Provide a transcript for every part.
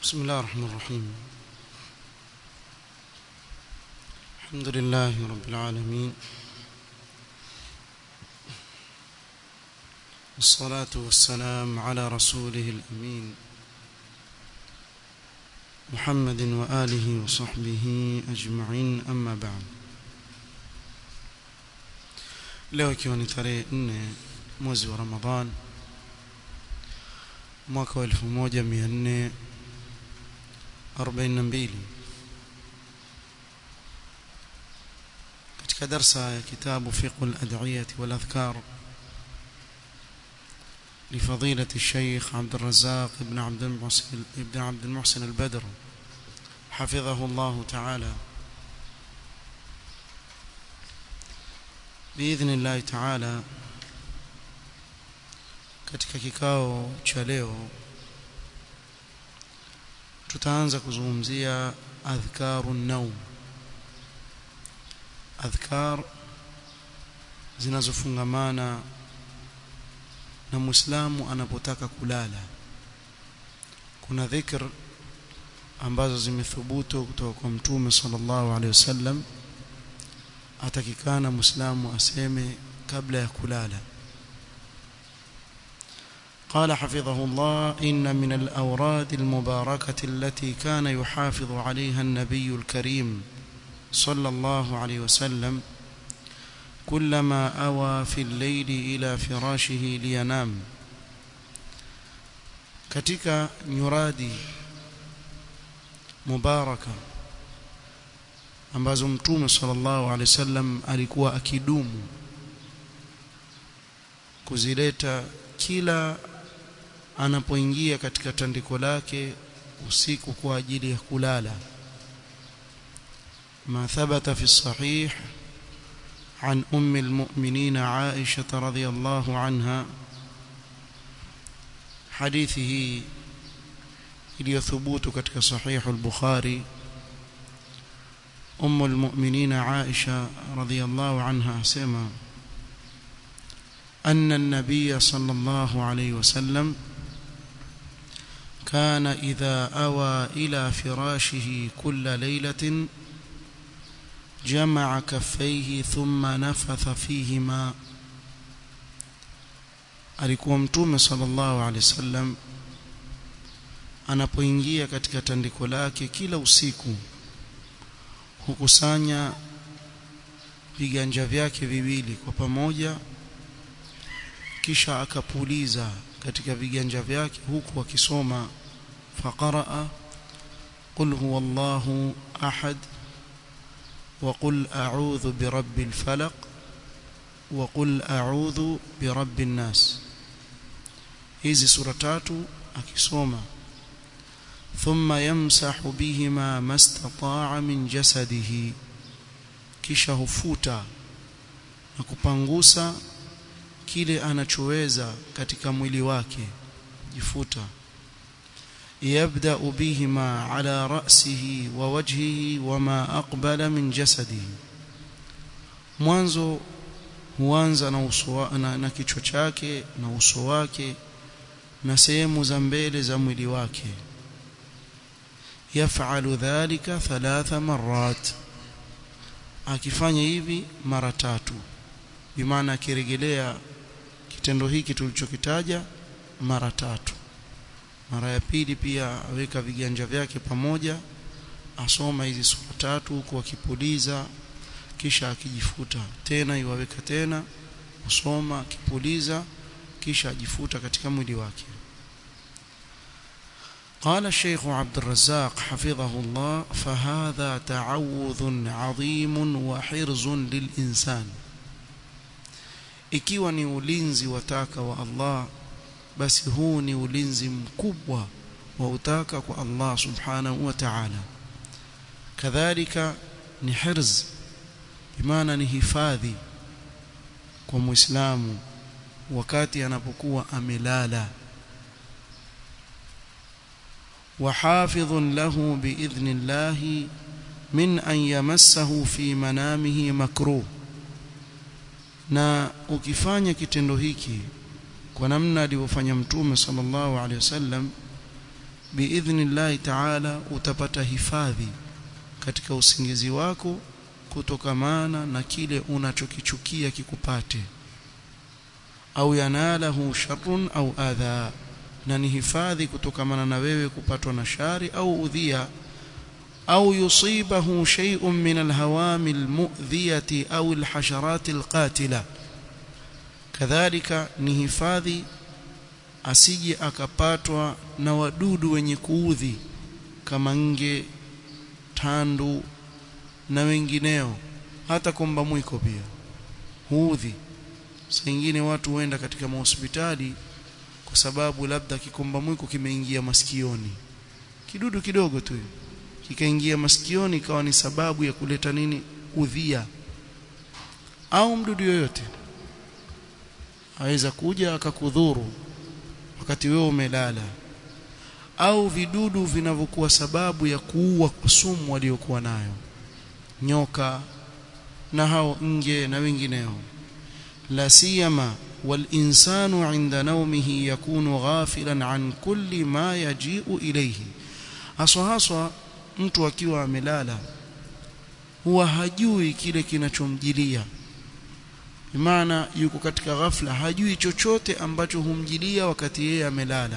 بسم الله الرحمن الرحيم الحمد لله رب العالمين والصلاة والسلام على رسوله الأمين محمد وآله وصحبه أجمعين أما بعد leo ikiwa ni tarehe nne mwezi wa ramadhan mwaka wa elfu moja mia nne arobaini na mbili katika darsa ya kitabu fiqhu ladiyati waladhkar لفضيلة الشيخ عبد الرزاق بن عبد المحسن ابن عبد المحسن البدر حفظه الله تعالى بإذن الله تعالى katika kikao cha leo tutaanza kuzungumzia adhkaru naum adhkar zinazofungamana na muislamu anapotaka kulala kuna dhikr ambazo zimethubutu kutoka kwa mtume sallallahu alaihi wasallam atakikana muislamu aseme kabla ya kulala قال حفظه الله إن من الأوراد المباركة التي كان يحافظ عليها النبي الكريم صلى الله عليه وسلم كلما أوى في الليل إلى فراشه لينام katika nyuradi mubaraka ambazo mtume sallallahu alaihi wasallam alikuwa akidumu kuzileta kila anapoingia katika tandiko lake usiku kwa ajili ya kulala ما ثبت في الصحيح عن أم المؤمنين عائشة رضي الله عنها حديثه iliyothubut katika sahih al-Bukhari أم المؤمنين عائشة رضي الله عنها سما أن النبي صلى الله عليه وسلم كان إذا أوى إلى فراشه كل ليلة جمع كفيه ثم نفث فيهما alikuwa mtume sallallahu alaihi wasallam anapoingia katika tandiko lake kila usiku hukusanya viganja vyake viwili kwa pamoja kisha akapuliza katika viganja vyake huku akisoma faqaraa qul huwallahu ahad وقل أعوذ برب الفلق وقل أعوذ برب الناس hizi sura tatu akisoma thumma yamsahu bihima mastataa min jasadihi kisha hufuta na kupangusa kile anachoweza katika mwili wake jifuta يبدأ بهما على رأسه ووجهه وما أقبل من جسده mwanzo huanza na uso na, na kichwa chake na uso wake na sehemu za mbele za mwili wake yafalu dhalika thalatha marat akifanya hivi mara tatu bimaana akirejelea kitendo hiki tulichokitaja mara tatu mara ya pili pia aweka viganja vyake pamoja asoma hizi sura tatu huku akipuliza kisha akijifuta tena iwaweka tena usoma akipuliza kisha ajifuta katika mwili wake قال الشيخ عبد الرزاق حفظه الله فهذا تعوذ عظيم وحرز للإنسان ikiwa ni ulinzi wataka wa Allah basi huu ni ulinzi mkubwa wa utaka kwa Allah subhanahu wa ta'ala kadhalika ni hirz bimaana ni hifadhi kwa muislamu wakati anapokuwa amelala وحافظ له بإذن الله من أن يمسه في منامه مكروه na ukifanya kitendo hiki kwa namna alivyofanya mtume sallallahu alaihi wasallam biidhnillahi ta'ala utapata hifadhi katika usingizi wako kutokamana na kile unachokichukia kikupate au yanalahu sharrun au adha na ni hifadhi kutokamana na wewe kupatwa na shari au udhia au yusibahu shay'un min alhawami almu'dhiyati au alhasharat alqatila kadhalika ni hifadhi asije akapatwa na wadudu wenye kuudhi kama nge tandu na wengineo hata komba mwiko pia huudhi saa nyingine watu huenda katika mahospitali kwa sababu labda kikomba mwiko kimeingia masikioni kidudu kidogo tu kikaingia masikioni ikawa ni sababu ya kuleta nini udhia au mdudu yoyote aweza kuja akakudhuru wakati wewe umelala au vidudu vinavyokuwa sababu ya kuua sumu waliokuwa nayo nyoka na hao nge na wengineo la siyama والإنسان عند نومه يكون غافلا عن كل ما يجيء إليه haswa haswa mtu akiwa amelala huwa hajui kile kinachomjilia maana yuko katika ghafla hajui chochote ambacho humjilia wakati yeye amelala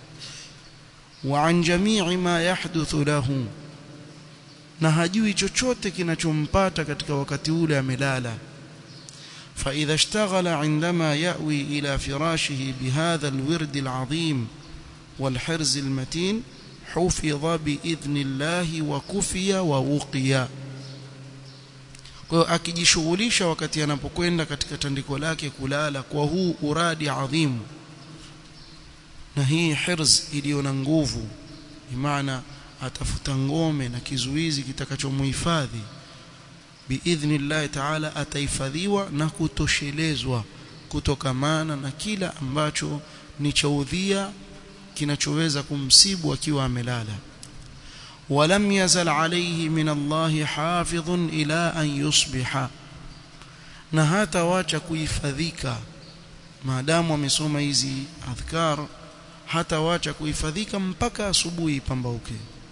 wa an jamii ma yahduthu lahu na hajui chochote kinachompata katika wakati ule amelala فإذا اشتغل عندما يأوي إلى فراشه بهذا الورد العظيم والحرز المتين حفظ بإذن الله وكفي ووقي kwa akijishughulisha wakati anapokwenda katika tandiko lake kulala kwa huu uradi adhimu na hii hirz iliyo na nguvu maana atafuta ngome na kizuizi kitakachomhifadhi biidhnillahi taala atahifadhiwa na kutoshelezwa kutokamana na kila ambacho ni cha udhia kinachoweza kumsibu akiwa amelala ولم يزل عليه من الله حافظ إلى أن يصبح na hata wacha kuhifadhika maadamu amesoma hizi adhkar hata wacha kuhifadhika mpaka asubuhi pambauke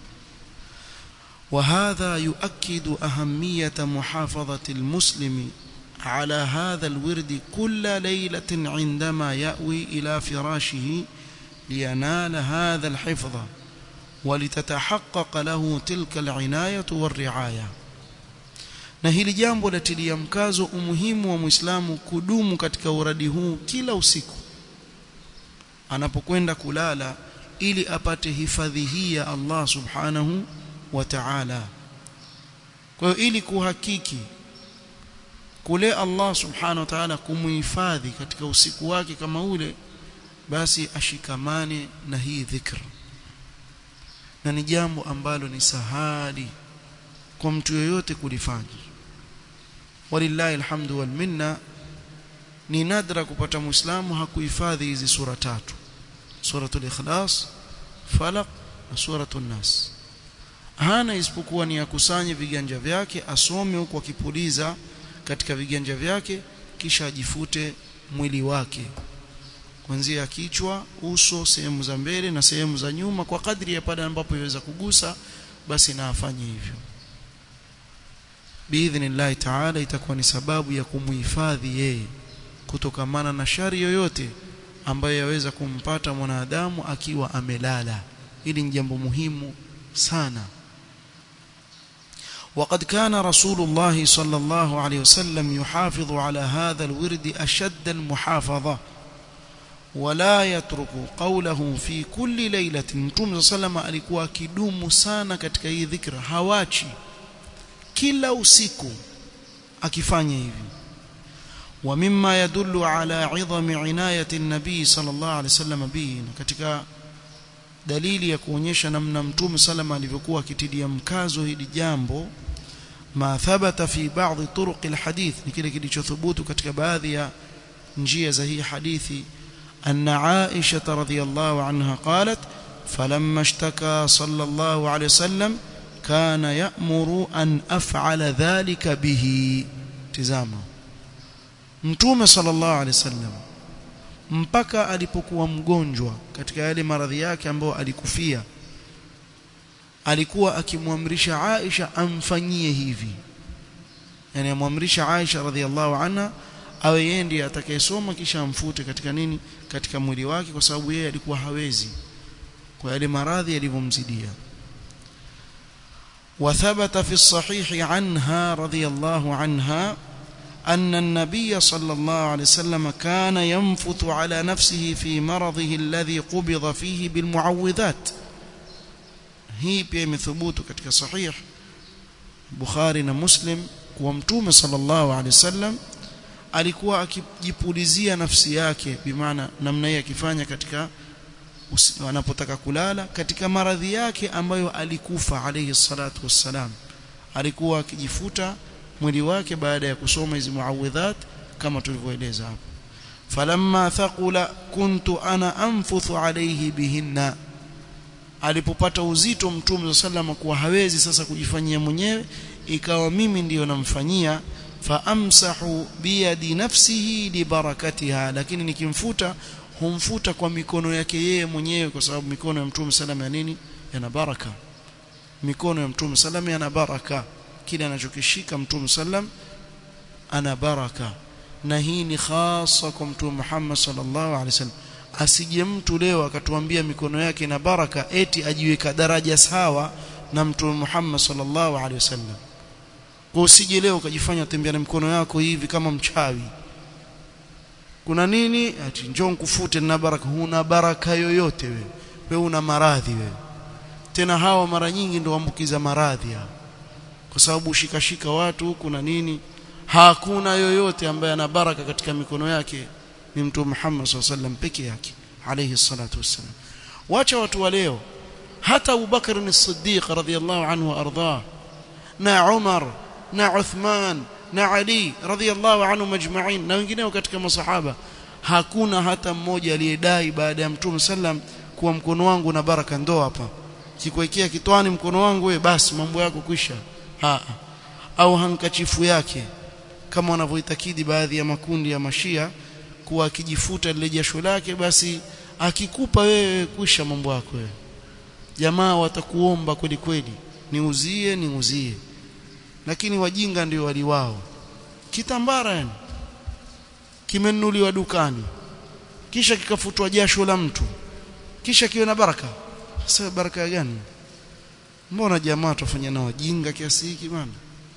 وهذا يؤكد أهمية محافظة المسلم على هذا الورد كل ليلة عندما يأوي إلى فراشه لينال هذا الحفظ ولتتحقق له تلك العناية والرعاية na hili jambo latilia mkazo umuhimu wa Muislamu kudumu katika uradi huu kila usiku anapokwenda kulala ili apate hifadhi hii ya Allah Subhanahu wa Ta'ala. Kwa hiyo ili kuhakiki kule Allah Subhanahu wa Ta'ala kumuhifadhi katika usiku wake kama ule basi ashikamane na hii dhikr. Na ni jambo ambalo ni sahali kwa mtu yoyote kulifanya. Walillahi alhamdu wal minna ni nadra kupata muislamu hakuhifadhi hizi sura tatu. Suratul Ikhlas, Falaq na Suratul Nas. hana isipokuwa ni akusanye viganja vyake asome huku akipuliza katika viganja vyake kisha ajifute mwili wake kuanzia kichwa uso sehemu za mbele na sehemu za nyuma kwa kadri ya pale ambapo iweza kugusa basi na afanye hivyo biidhnillahi taala itakuwa ni sababu ya kumuhifadhi yeye kutokamana na shari yoyote ambayo yaweza kumpata mwanadamu akiwa amelala hili ni jambo muhimu sana وقد كان رسول الله صلى الله عليه وسلم يحافظ على هذا الورد أشد المحافظة ولا يترك قوله في كل ليلة متوم صلى الله عليه alikuwa kidumu sana katika hii dhikra hawachi kila usiku akifanya hivi ومما يدل على عظم عناية النبي صلى الله عليه وسلم به katika dalili ya kuonyesha namna mtume salama alivyokuwa akitilia mkazo hili jambo ma thabata fi ba'dhi turuq alhadith ni kile kilichothubutu katika baadhi ya njia za hii hadithi anna Aisha radhiyallahu anha qalat falamma ishtaka sallallahu alayhi wasallam kana ya'muru an af'ala dhalika bihi tizama mtume sallallahu alayhi wasallam mpaka alipokuwa mgonjwa katika yale maradhi yake ambayo alikufia alikuwa akimwamrisha Aisha amfanyie hivi yani amwamrisha Aisha radhiallahu anha awe yeye ndiye atakayesoma kisha amfute katika nini katika mwili wake kwa sababu yeye alikuwa hawezi kwa yale maradhi yalivyomzidia وثبت في الصحيح عنها رضي الله عنها أن النبي صلى الله عليه وسلم كان ينفث على نفسه في مرضه الذي قبض فيه بالمعوذات هي pia imethubutu katika sahih Bukhari na Muslim kuwa mtume sallallahu alaihi wasallam alikuwa akijipulizia nafsi yake bimaana namna hii akifanya katika anapotaka kulala katika maradhi yake ambayo alikufa alayhi salatu wassalam alikuwa akijifuta mwili wake baada ya kusoma hizi muawidhat kama tulivyoeleza hapo falamma thaqula kuntu ana anfuthu alayhi bihinna alipopata uzito mtume sallam kuwa hawezi sasa kujifanyia mwenyewe ikawa mimi ndiyo namfanyia faamsahu biyadi nafsihi libarakatiha lakini nikimfuta humfuta kwa mikono yake yeye mwenyewe kwa sababu mikono ya mtume sallam ya nini yana baraka mikono ya mtume sallam yana baraka kile anachokishika mtume sallam ana baraka na hii ni hasa kwa mtume Muhammad sallallahu alaihi wasallam asije mtu leo akatuambia mikono yake ina baraka eti ajiweka daraja sawa na mtume Muhammad sallallahu alaihi wasallam kwa usije leo ukajifanya tembea na mikono yako hivi kama mchawi kuna nini ati njoo nikufute na baraka huna baraka yoyote wewe wewe una maradhi wewe tena hawa mara nyingi ndio waambukiza maradhi hao kwa sababu ushikashika watu huku na nini hakuna yoyote ambaye ana baraka katika mikono yake ni mtume Muhammad SAW peke yake alayhi salatu wassalam wacha watu wa leo hata Abu Bakar as-Siddiq radhiyallahu anhu ardhah na Umar na Uthman na Ali radhiyallahu anhu majma'in na wengineo katika masahaba hakuna hata mmoja aliyedai baada ya mtume sallam kuwa mkono wangu na baraka ndo hapa kikuwekea kitwani mkono wangu we basi mambo yako kwisha ha au hankachifu yake kama wanavyoitakidi baadhi ya makundi ya mashia kuwa akijifuta lile jasho lake basi akikupa wewe kwisha mambo yako wewe jamaa watakuomba kweli kweli niuzie niuzie lakini wajinga ndio waliwao kitambara yani kimenunuliwa dukani kisha kikafutwa jasho la mtu kisha kiwe na baraka sasa baraka gani mbona jamaa tufanya na wajinga kiasi hiki bana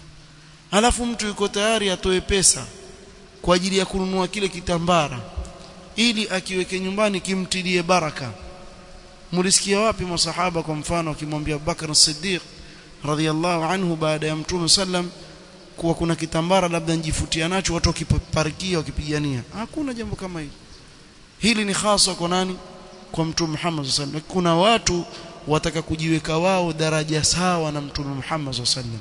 alafu mtu yuko tayari atoe pesa kwa ajili ya kununua kile kitambara ili akiweke nyumbani kimtilie baraka mulisikia wapi masahaba kwa mfano akimwambia Abubakar Siddiq radhiallahu anhu baada ya Mtume sallam kuwa kuna kitambara labda njifutia nacho watu wakiparikia wakipigania hakuna jambo kama hili hili ni hasa kwa nani kwa Mtume Muhammad sallam kuna watu wataka kujiweka wao daraja sawa na Mtume Muhammad sallam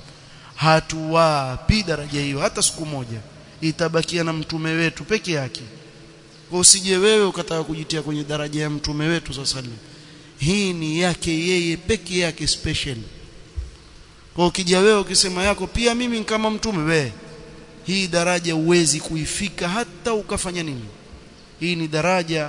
hatuwapi daraja hiyo hata siku moja itabakia na mtume wetu peke yake kwa usije wewe ukataka kujitia kwenye daraja ya mtume wetu sallam hii ni yake yeye peke yake special kwa ukija wewe ukisema yako pia mimi kama mtume wewe hii daraja uwezi kuifika hata ukafanya nini hii ni daraja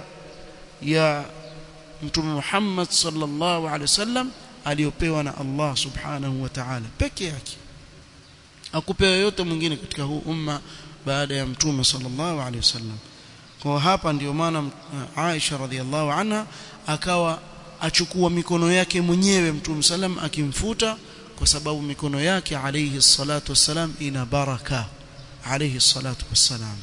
ya mtume Muhammad sallallahu alaihi wasallam aliyopewa na Allah subhanahu wa ta'ala peke yake akupewa yote mwingine katika huu umma baada ya mtume sallallahu alaihi wasallam kwa hapa ndio maana Aisha radhiallahu anha akawa achukua mikono yake mwenyewe mtume sallam akimfuta kwa sababu mikono yake alayhi salatu wassalam ina baraka alayhi salatu wassalam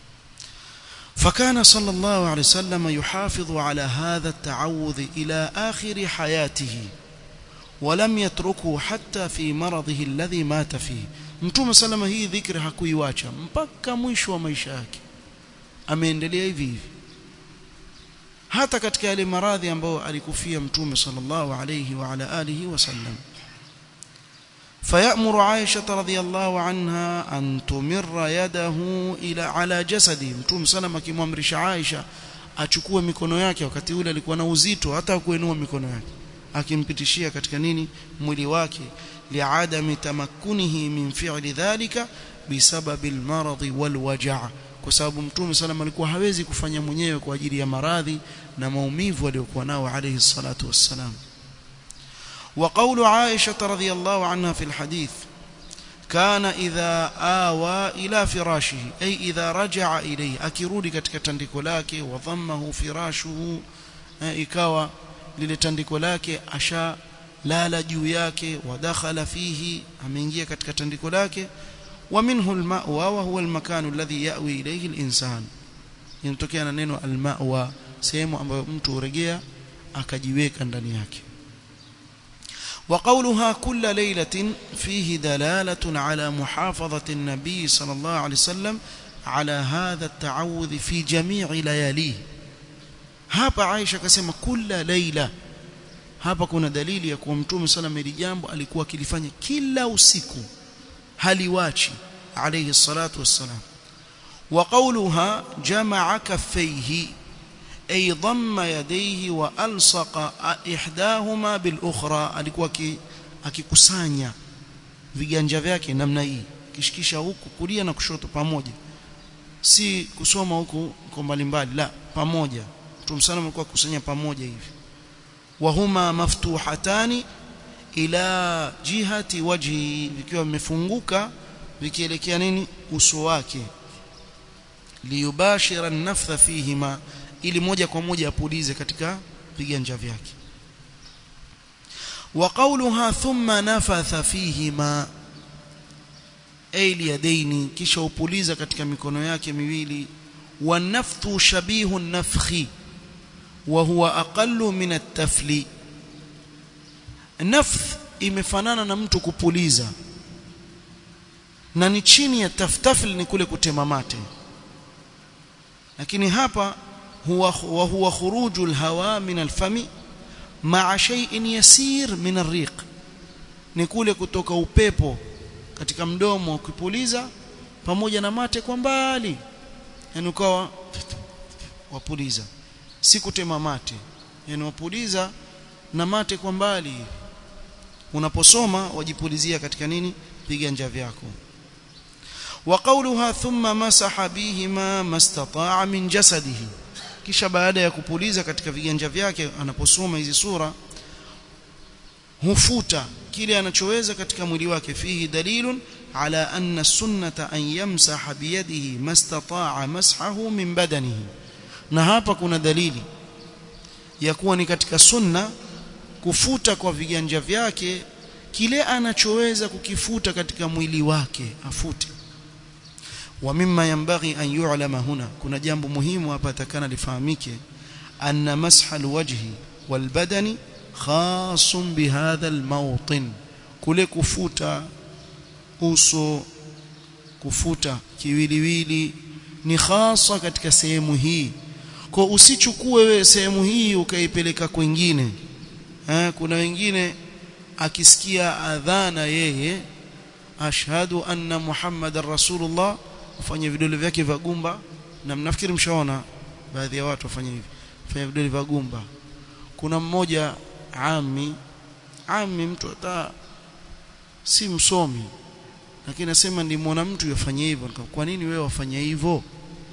فكان صلى الله عليه وسلم يحافظ على هذا التعوذ إلى آخر حياته ولم يتركه حتى في مرضه الذي مات فيه mtume salama hii dhikri hakuiwacha mpaka mwisho wa maisha yake ameendelea hivi hivi hata katika yale maradhi ambayo alikufia mtume sallallahu alayhi wa ala alihi wasallam فيأمر عائشة رضي الله عنها أن تمر يده إلى على جسده mtume salama akimwamrisha Aisha achukue mikono yake wakati ule alikuwa na uzito hata kuinua mikono yake akimpitishia katika nini mwili wake liadami tamakkunihi min fi'li dhalika bisababi almaradhi walwaja' kwa sababu mtume sallam alikuwa hawezi kufanya mwenyewe kwa ajili ya maradhi na maumivu aliyokuwa nao alayhi salatu wassalam وقول عائشة رضي الله عنها في الحديث كان إذا آوى إلى فراشه أي إذا رجع إليه أكيرودي katika tandiko lake wadhammahu firashuhu ikawa lile tandiko lake asha lala juu yake wadakhala fihi ameingia katika tandiko lake ومنه المأوى وهو المكان الذي يأوي إليه الإنسان yanatokea na neno almawa sehemu ambayo mtu urejea akajiweka ndani yake وقولها كل ليلة فيه دلالة على محافظة النبي صلى الله عليه وسلم على هذا التعوذ في جميع لياليه hapa Aisha akasema kila laila hapa kuna dalili ya kuwa mtume sallam hili jambo alikuwa akilifanya kila usiku haliwachi alayhi salatu wassalam wa qawluha jamaa kaffayhi ay dhamma yadayhi wa alsaqa ihdahuma bil ukhra alikuwa akikusanya viganja vyake namna hii kishikisha huku kulia na kushoto pamoja si kusoma huku kwa mbalimbali la pamoja mtume sallam alikuwa kusanya pamoja hivi wahuma maftuhatani ila jihati wajhi vikiwa vimefunguka vikielekea nini uso wake liyubashira an-naftha fihima ili moja kwa moja apulize katika viganja vyake wa qawluha thumma nafatha fihima ay liyadaini kisha upuliza katika mikono yake miwili wanafthu shabihu an-nafkhi wa huwa aqallu min at-tafli nafth imefanana na mtu kupuliza na ni chini ya taftafil ni kule kutema mate lakini hapa huwa wa huwa khuruju alhawa min alfami ma'a shay'in yasir min arriq ni kule kutoka upepo katika mdomo ukipuliza pamoja na mate kwa mbali yani ukawa wapuliza si kutema mate yani wapuliza na mate kwa mbali unaposoma wajipulizia katika nini viganja vyako وقولها ثم مسح بهما ما استطاع من جسده kisha baada ya kupuliza katika viganja vyake anaposoma hizi sura hufuta kile anachoweza katika mwili wake fihi dalilun ala anna sunnata an yamsaha biyadihi mastataa mashahu min badanihi na hapa kuna dalili ya kuwa ni katika sunna kufuta kwa viganja vyake kile anachoweza kukifuta katika mwili wake afute wa mimma yanbaghi an yu'lama huna kuna jambo muhimu hapa takana lifahamike anna masha alwajhi walbadani khasun bihadha almawtin kule kufuta uso kufuta kiwiliwili ni hasa katika sehemu hii kwa usichukue wewe sehemu hii ukaipeleka kwingine eh kuna wengine akisikia adhana yeye ashhadu anna muhammadar rasulullah ufanye vidole vyake vya gumba na mnafikiri mshaona baadhi ya watu wafanye hivi fanya vidole vya gumba kuna mmoja ami ami mtu hata si msomi lakini nasema nilimwona mtu yafanye hivyo kwa nini wewe wafanye hivyo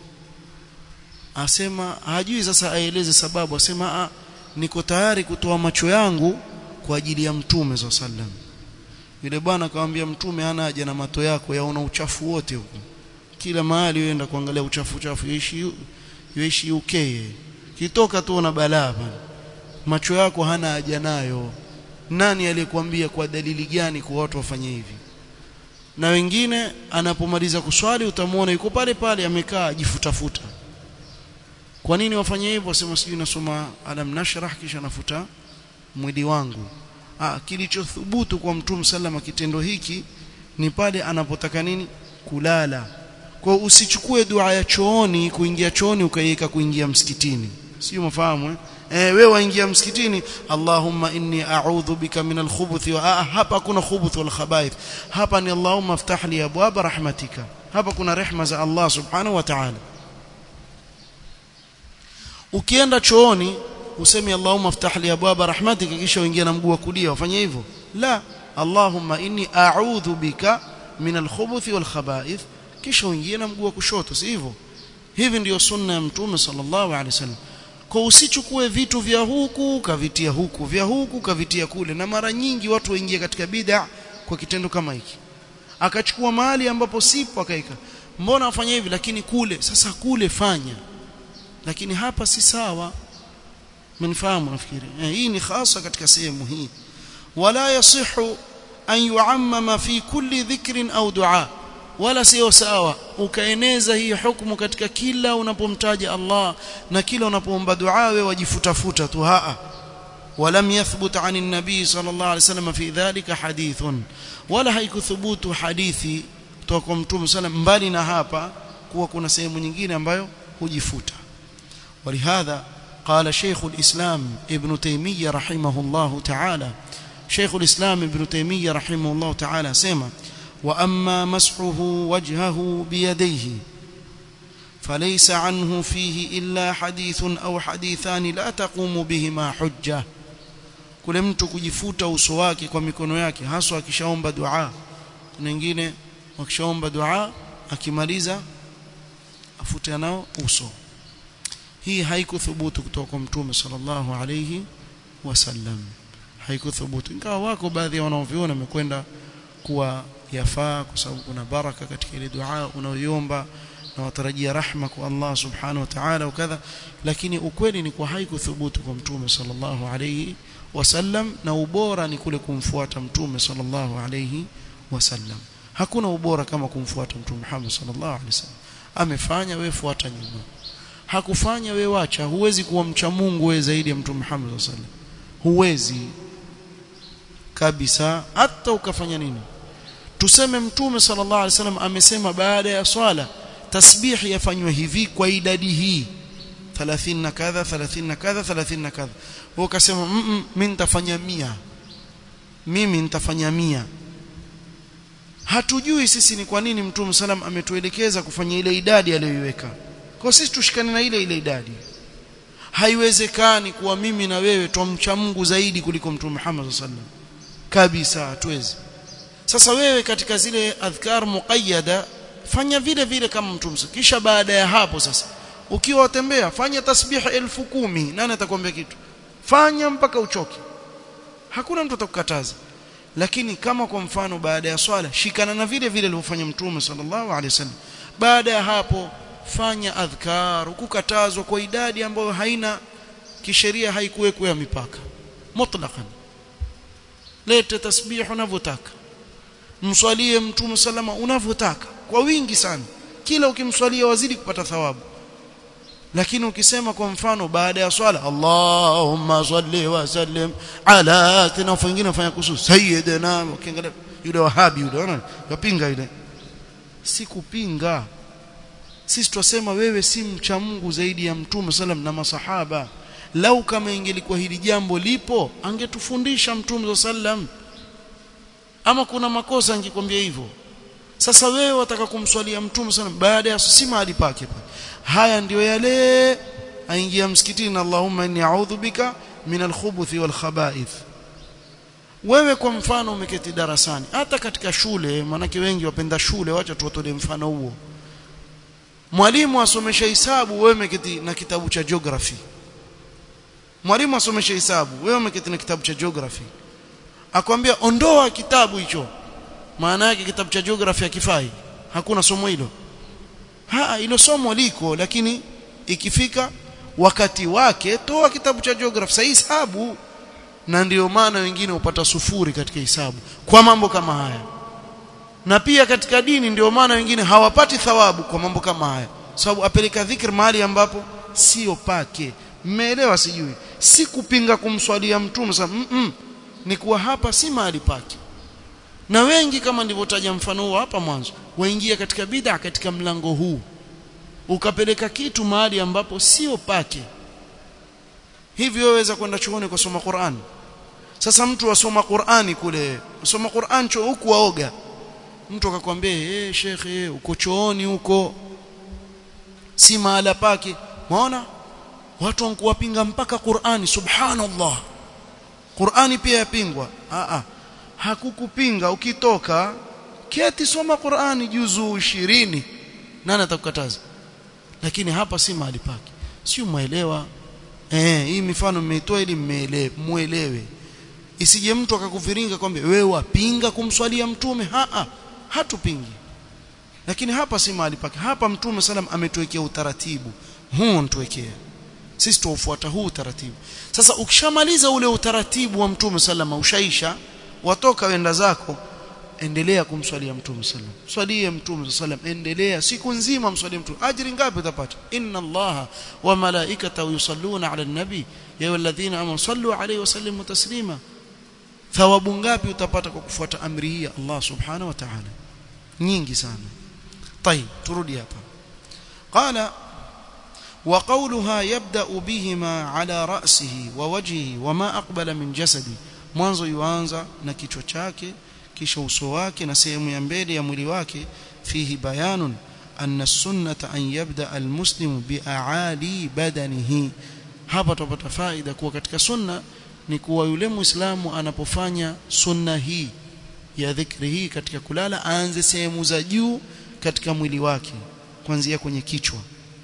asema hajui sasa aeleze sababu asema a, niko tayari kutoa macho yangu kwa ajili ya mtume sallam yule bwana akamwambia mtume hana haja na mato yako yaona uchafu wote huko kila mahali uenda kuangalia uchafu uchafu yaishi yaishi UK kitoka tu na balaa macho yako hana haja nayo nani aliyekwambia kwa dalili gani kwa watu wafanye hivi na wengine anapomaliza kuswali utamwona yuko pale pale amekaa jifutafuta kwa nini wafanye hivyo sema sijui nasoma alam nashrah kisha nafuta mwili wangu ah kilichothubutu kwa mtume sallama kitendo hiki ni pale anapotaka nini kulala kwa usichukue dua ya chooni kuingia chooni ukaiweka kuingia msikitini sio mafahamu eh eh wewe waingia msikitini Allahumma inni a'udhu bika min al-khubuth wa ah, hapa kuna khubuth wal khaba'ith hapa ni Allahumma iftah li abwab rahmatika hapa kuna rehma za Allah subhanahu wa ta'ala ukienda chooni useme Allahumma iftah li abwab rahmatika kisha uingie na mguu wa kulia ufanye hivyo la Allahumma inni a'udhu bika min al-khubuth wal khaba'ith kisha uingie na mguu wa kushoto si hivyo hivi ndiyo sunna ya mtume sallallahu alaihi wasallam kwa usichukue vitu vya huku kavitia huku vya huku kavitia kule na mara nyingi watu waingia katika bid'a kwa kitendo kama hiki akachukua mahali ambapo sipo akaika mbona afanya hivi lakini kule sasa kule fanya lakini hapa si sawa mnifahamu nafikiri eh, hii ni hasa katika sehemu hii wala yasihu an yuammama fi kulli dhikrin au dua wala sio sawa ukaeneza hii hukumu katika kila unapomtaja Allah na kila unapoomba dua wewe wajifutafuta tu haa ولم يثبت عن النبي صلى الله عليه وسلم في ذلك حديث ولا haikuthubutu hadithi kutoka kwa mtume sallam mbali na hapa kuwa kuna sehemu nyingine ambayo hujifuta ولهذا قال شيخ الإسلام ابن تيمية رحمه الله تعالى شيخ الإسلام ابن تيمية رحمه الله تعالى سيما وأما مسحه وجهه بيديه فليس عنه فيه إلا حديث أو حديثان لا تقوم بهما حجة kule mtu kujifuta uso wake kwa mikono yake haswa akishaomba dua kuna wengine wakishaomba dua akimaliza afuta nao uso hii haikuthubutu kutoka kwa mtume sallallahu alayhi wasallam haikuthubutu ingawa wako baadhi ya wanaoviona wamekwenda kuwa yafaa kwa sababu kuna baraka katika ile dua unayoiomba na watarajia rahma kwa Allah subhanahu wa ta'ala wakadha lakini ukweli ni kwa haikuthubutu kwa mtume sallallahu alayhi wasallam na ubora ni kule kumfuata mtume sallallahu alayhi wasallam hakuna ubora kama kumfuata mtume Muhammad sallallahu alayhi wasallam amefanya wewe fuata nyuma hakufanya wewe wacha huwezi kuwa mcha Mungu wewe zaidi ya mtume Muhammad sallallahu alayhi wasallam huwezi kabisa hata ukafanya nini tuseme mtume sallallahu alaihi wasallam amesema baada ya swala tasbih yafanywe hivi kwa idadi hii 30 na kadha 30 na kadha 30 na kadha wewe ukasema mm mimi nitafanya 100 mimi nitafanya 100 hatujui sisi ni kwa nini mtume sallam ametuelekeza kufanya ile idadi aliyoiweka kwa sisi tushikane na ile ile idadi haiwezekani kuwa mimi na wewe tumcha Mungu zaidi kuliko mtume Muhammad sallallahu alaihi wasallam kabisa hatuwezi sasa wewe katika zile adhkar muqayyada fanya vile vile kama mtume kisha baada ya hapo sasa ukiwa watembea fanya tasbih elfu kumi nani atakwambia kitu fanya mpaka uchoke hakuna mtu atakukataza lakini kama kwa mfano baada ya swala shikana na vile vile alivyofanya mtume sallallahu alaihi wasallam baada ya hapo fanya adhkar kukatazwa kwa idadi ambayo haina kisheria haikuwekwa mipaka mutlaqan lete tasbih unavyotaka mswalie mtume salama unavyotaka kwa wingi sana kila ukimswalia wazidi kupata thawabu lakini ukisema kwa mfano baada ya swala Allahumma salli wa sallim ala tena wengine wafanya kuhusu sayyidina ukiangalia yule wahabi yule unaona yapinga ile si kupinga sisi twasema wewe si mcha Mungu zaidi ya mtume sallam na masahaba lau kama ingelikuwa hili jambo lipo angetufundisha mtume sallam ama kuna makosa angekwambia hivyo sasa wewe wataka kumswalia mtume sana baada ya si mahali pake haya ndiyo yale aingia msikitini Allahumma inni a'udhu bika min al-khubuthi wal khaba'ith wewe kwa mfano umeketi darasani hata katika shule manake wengi wapenda shule wacha tuwatolee mfano huo mwalimu asomesha hisabu wewe umeketi na kitabu cha geography mwalimu asomesha hisabu wewe umeketi na kitabu cha geography akwambia ondoa kitabu hicho maana yake kitabu cha geography hakifai hakuna somo hilo ha hilo somo liko lakini ikifika wakati wake toa kitabu cha geography sasa hisabu na ndio maana wengine hupata sufuri katika hisabu kwa mambo kama haya na pia katika dini ndio maana wengine hawapati thawabu kwa mambo kama haya sababu apeleka dhikr mahali ambapo sio pake mmeelewa sijui si kupinga kumswalia mtume sasa mm -mm, ni kuwa hapa si mahali pake na wengi kama nilivyotaja mfano huo hapa mwanzo waingia katika bid'a katika mlango huu ukapeleka kitu mahali ambapo sio pake hivyo waweza kwenda chuoni kusoma Qur'an sasa mtu asoma Qur'ani kule asoma Qur'an cho huku waoga mtu akakwambia eh hey, shekhe uko chooni huko si mahala pake maona watu wankuwapinga mpaka Qur'ani subhanallah Qur'ani pia yapingwa a a hakukupinga ukitoka keti soma Qur'ani juzu 20 nani atakukataza lakini hapa si mahali pake sio muelewa eh hii mifano mmeitoa ili mmeelewe muelewe isije mtu akakuviringa kwamba wewe wapinga kumswalia mtume ha -ha. hatupingi lakini hapa si mahali pake hapa mtume salam ametuwekea utaratibu huu ntuwekea sisi tuufuata huu utaratibu sasa ukishamaliza ule utaratibu wa mtume salama ushaisha watoka wenda zako endelea kumswalia mtume sallam swalie mtume sallam endelea siku nzima mswalie mtume ajiri ngapi utapata inna allaha wa malaikatahu yusalluna ala nabi ya ayyuhalladhina amanu sallu alayhi wa sallimu taslima thawabu ngapi utapata kwa kufuata amri hii ya Allah subhanahu wa ta'ala nyingi sana طيب turudi hapa qala وقولها يبدأ بهما على رأسه ووجهه وما أقبل من جسدي mwanzo yuanza na kichwa chake kisha uso wake na sehemu ya mbele ya mwili wake fihi bayanun anna sunnata an yabda almuslimu bi'ali badanihi hapa tupata faida kuwa katika sunna ni kuwa yule muislamu anapofanya sunna hii ya dhikri hii katika kulala aanze sehemu za juu katika mwili wake kuanzia kwenye kichwa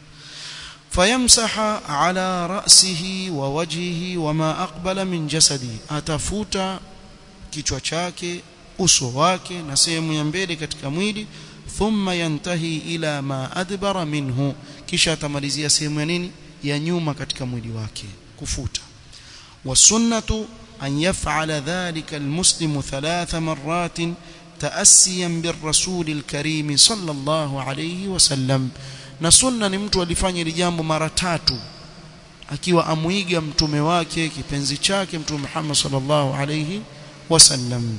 fayamsaha ala ra'sihi wa wajhihi wama aqbala min jasadi atafuta kichwa chake uso wake na sehemu ya mbele katika mwili thumma yantahi ila ma adbara minhu kisha atamalizia sehemu ya nini ya nyuma katika mwili wake kufuta wasunnatu an yaf'ala dhalika almuslimu thalatha marratin تأسيا بالرسول الكريم صلى الله عليه وسلم na sunna ni mtu alifanya hili jambo mara tatu akiwa amuiga mtume wake kipenzi chake mtume Muhammad sallallahu alayhi wasallam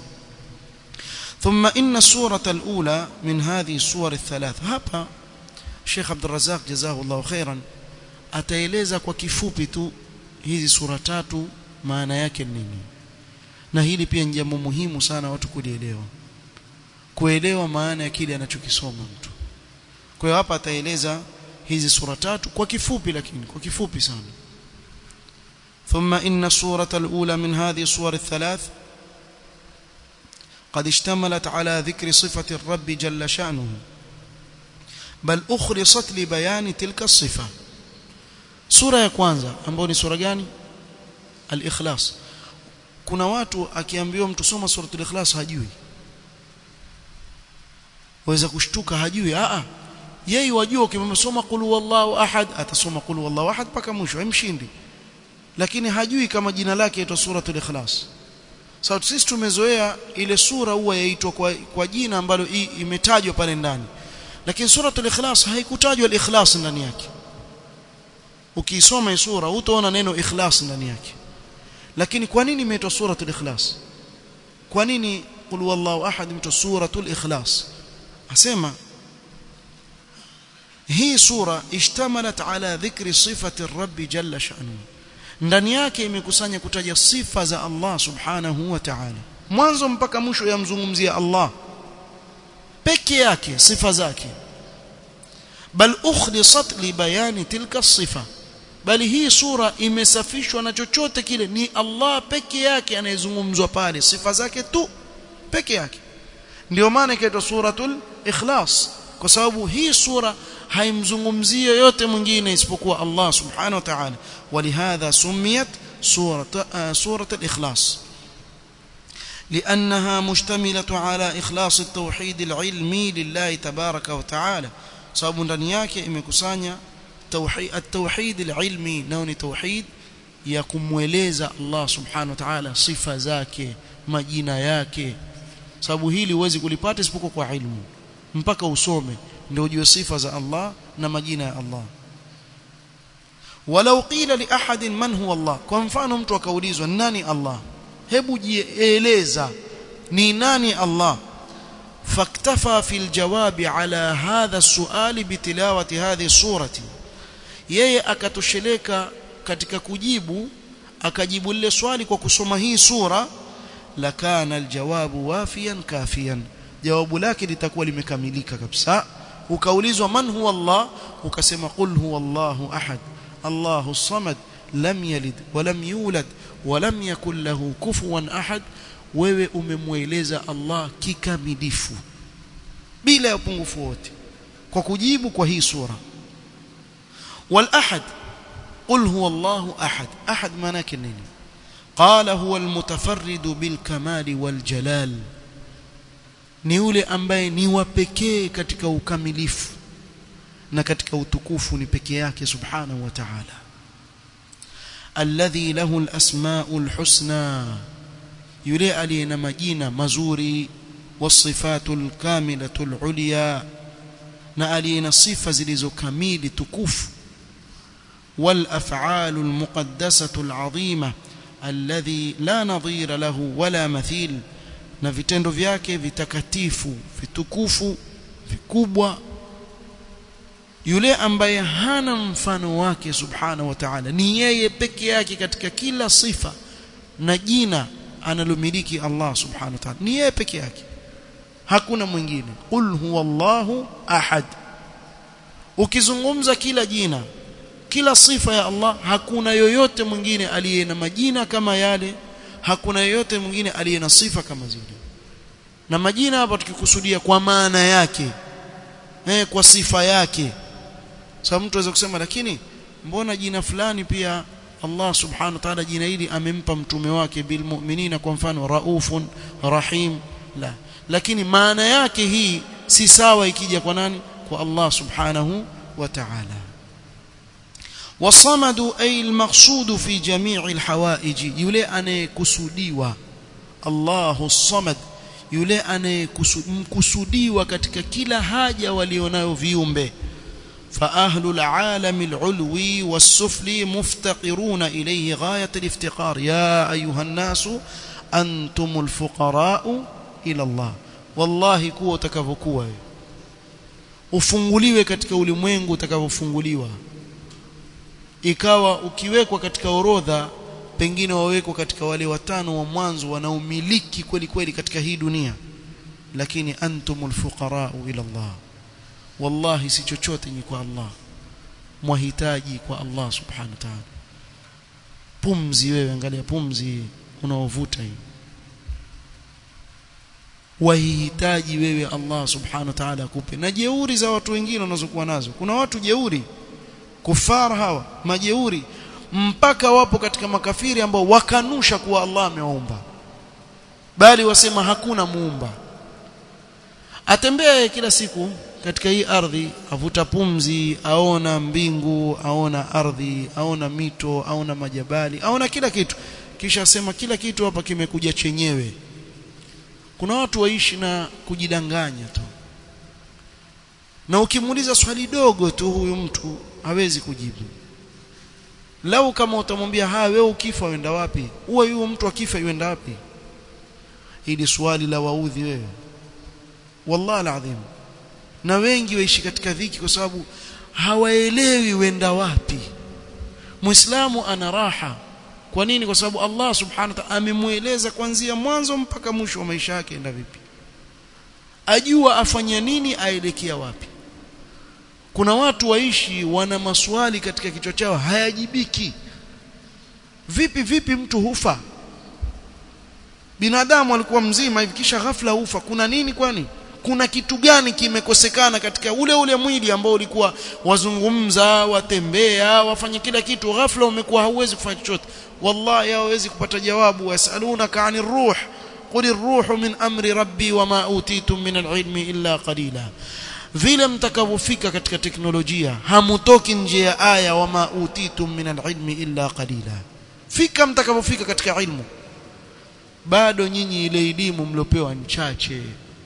ثم إن السورة الأولى من هذه السور الثلاث hapa Sheikh Abdul Razzaq jazahu Allah khairan ataeleza kwa kifupi tu hizi sura tatu maana yake nini na hili pia ni jambo muhimu sana watu kulielewa kuelewa maana ya kile anachokisoma mtu kwa hiyo hapa ataeleza hizi sura tatu kwa kifupi lakini kwa kifupi sana ثم إن السورة الأولى من هذه السور الثلاث قد اشتملت على ذكر صفة الرب جل شأنه بل أخلصت لبيان تلك الصفة سورة ya kwanza ambayo ni sura gani al-ikhlas kuna watu akiambiwa mtu soma suratul ikhlas hajui waweza kushtuka hajui a a yeye wajua ukimsoma qul huwallahu ahad atasoma qul huwallahu ahad paka mwisho hemshindi lakini hajui kama jina lake yaitwa suratul ikhlas sawa so, sisi tumezoea ile sura huwa yaitwa kwa, kwa jina ambalo imetajwa pale ndani lakini suratul ikhlas haikutajwa al-ikhlas ndani yake ukiisoma hii sura utaona neno ikhlas ndani yake lakini kwa nini imeitwa suratul ikhlas kwa nini qul huwallahu ahad imeitwa suratul ikhlas asema hii sura ishtamalat ala dhikri sifati rabbi jalla sha'nuhu ndani yake imekusanya kutaja sifa za Allah subhanahu wa ta'ala mwanzo mpaka mwisho yamzungumzia Allah peke yake sifa zake bal ukhlisat li bayani tilka sifa bali hii sura imesafishwa na chochote kile ni Allah peke yake anayezungumzwa pale sifa zake tu peke yake ndio maana ikaitwa suratul ikhlas kwa sababu hii sura haimzungumzii yote mwingine isipokuwa Allah subhanahu wa ta'ala ولهذا سميت سورة آه سورة الإخلاص لأنها مشتملة على إخلاص التوحيد العلمي لله تبارك وتعالى sababu ndani yake imekusanya tauhid at-tauhid al-ilmi nao ni tauhid ya kumweleza Allah subhanahu wa ta'ala sifa zake majina yake sababu hili huwezi kulipata isipokuwa kwa ilmu mpaka usome ndio ujue sifa za Allah na majina ya Allah walau qila li ahadin man huwa Allah kwa mfano mtu akaulizwa nani Allah hebu jieleza ni nani Allah faktafa fil jawabi ala hadha suali bitilawati hadhi surati yeye akatosheleka katika kujibu akajibu lile swali kwa kusoma hii sura lakana aljawabu wafiyan kafiyan jawabu lake litakuwa limekamilika kabisa ukaulizwa man huwa Allah ukasema qul huwa Allahu ahad الله الصمد لم يلد ولم يولد ولم يكن له كفوا أحد wewe umemweleza Allah kikamilifu bila ya upungufu wote kwa kujibu kwa hii sura wal ahad qul huwa Allahu ahad ahad maana yake nini qala huwa almutafarrid bilkamali waljalal ni yule ambaye ni wa pekee katika ukamilifu na katika utukufu ni pekee yake subhanahu wa ta'ala alladhi lahu alasmaul husna yule aliye na majina mazuri wasifatul kamilatul ulya na aliye na sifa zilizokamili tukufu wal af'alul muqaddasatul azima alladhi la nadhira lahu wala mathil na vitendo vyake vitakatifu vitukufu vikubwa yule ambaye hana mfano wake subhanahu wa ta'ala ni yeye peke yake katika kila sifa na jina analomiliki Allah subhanahu wa ta'ala ni yeye peke yake hakuna mwingine qul huwallahu ahad ukizungumza kila jina kila sifa ya Allah hakuna yoyote mwingine aliye na majina kama yale hakuna yoyote mwingine aliye na sifa kama zile na majina hapa tukikusudia kwa maana yake eh kwa sifa yake sababu mtu aweza kusema lakini mbona jina fulani pia Allah subhanahu wa ta'ala jina hili amempa mtume wake bil mu'minina kwa mfano raufun rahim la lakini maana yake hii si sawa ikija kwa nani kwa Allah subhanahu wa ta'ala wasamadu ay almaqsud fi jami' alhawaij yule anayekusudiwa Allahu samad yule anayekusudiwa katika kila haja walionayo viumbe فأهل العالم العلوي والسفلي مفتقرون إليه غاية الافتقار يا أيها الناس أنتم الفقراء إلى الله والله كو utakavyokuwa ufunguliwe katika ulimwengu utakavyofunguliwa ikawa ukiwekwa katika orodha pengine wawekwa katika wale watano wa mwanzo wanaomiliki kweli kweli katika hii dunia lakini antumul fuqara ila Allah wallahi si chochote ni kwa Allah mwahitaji kwa Allah subhanahu wa ta'ala pumzi wewe angalia pumzi unaovuta hii wahitaji wewe Allah subhanahu wa ta'ala akupe na jeuri za watu wengine wanazokuwa nazo kuna watu jeuri kufara hawa majeuri mpaka wapo katika makafiri ambao wakanusha kuwa Allah amewaumba bali wasema hakuna muumba atembea kila siku katika hii ardhi avuta pumzi aona mbingu aona ardhi aona mito aona majabali aona kila kitu kisha asema kila kitu hapa kimekuja chenyewe kuna watu waishi na kujidanganya tu na ukimuuliza swali dogo tu huyu mtu hawezi kujibu lau kama utamwambia ha wewe ukifa uenda wapi huwa huyo mtu akifa yuenda wapi hili swali la waudhi wewe wallahi alazim na wengi waishi katika dhiki kwa sababu hawaelewi wenda wapi muislamu ana raha kwa nini kwa sababu Allah subhanahu wa ta'ala amemueleza kuanzia mwanzo mpaka mwisho wa maisha yake enda vipi ajua afanya nini aelekea wapi kuna watu waishi wana maswali katika kichwa chao hayajibiki vipi vipi mtu hufa binadamu alikuwa mzima hivi kisha ghafla hufa kuna nini kwani kuna kitu gani kimekosekana katika ule ule mwili ambao ulikuwa wazungumza watembea wafanye kila kitu ghafla umekuwa hauwezi kufanya chochote wallahi hawezi kupata jawabu yasalunaka anir ruh qul ar-ruhu min amri rabbi wama utitum min al-ilmi illa qalila vile mtakavyofika katika teknolojia hamutoki nje ya aya wama utitum min al-ilmi illa qalila fika mtakavyofika katika ilmu bado nyinyi ile elimu mliopewa ni chache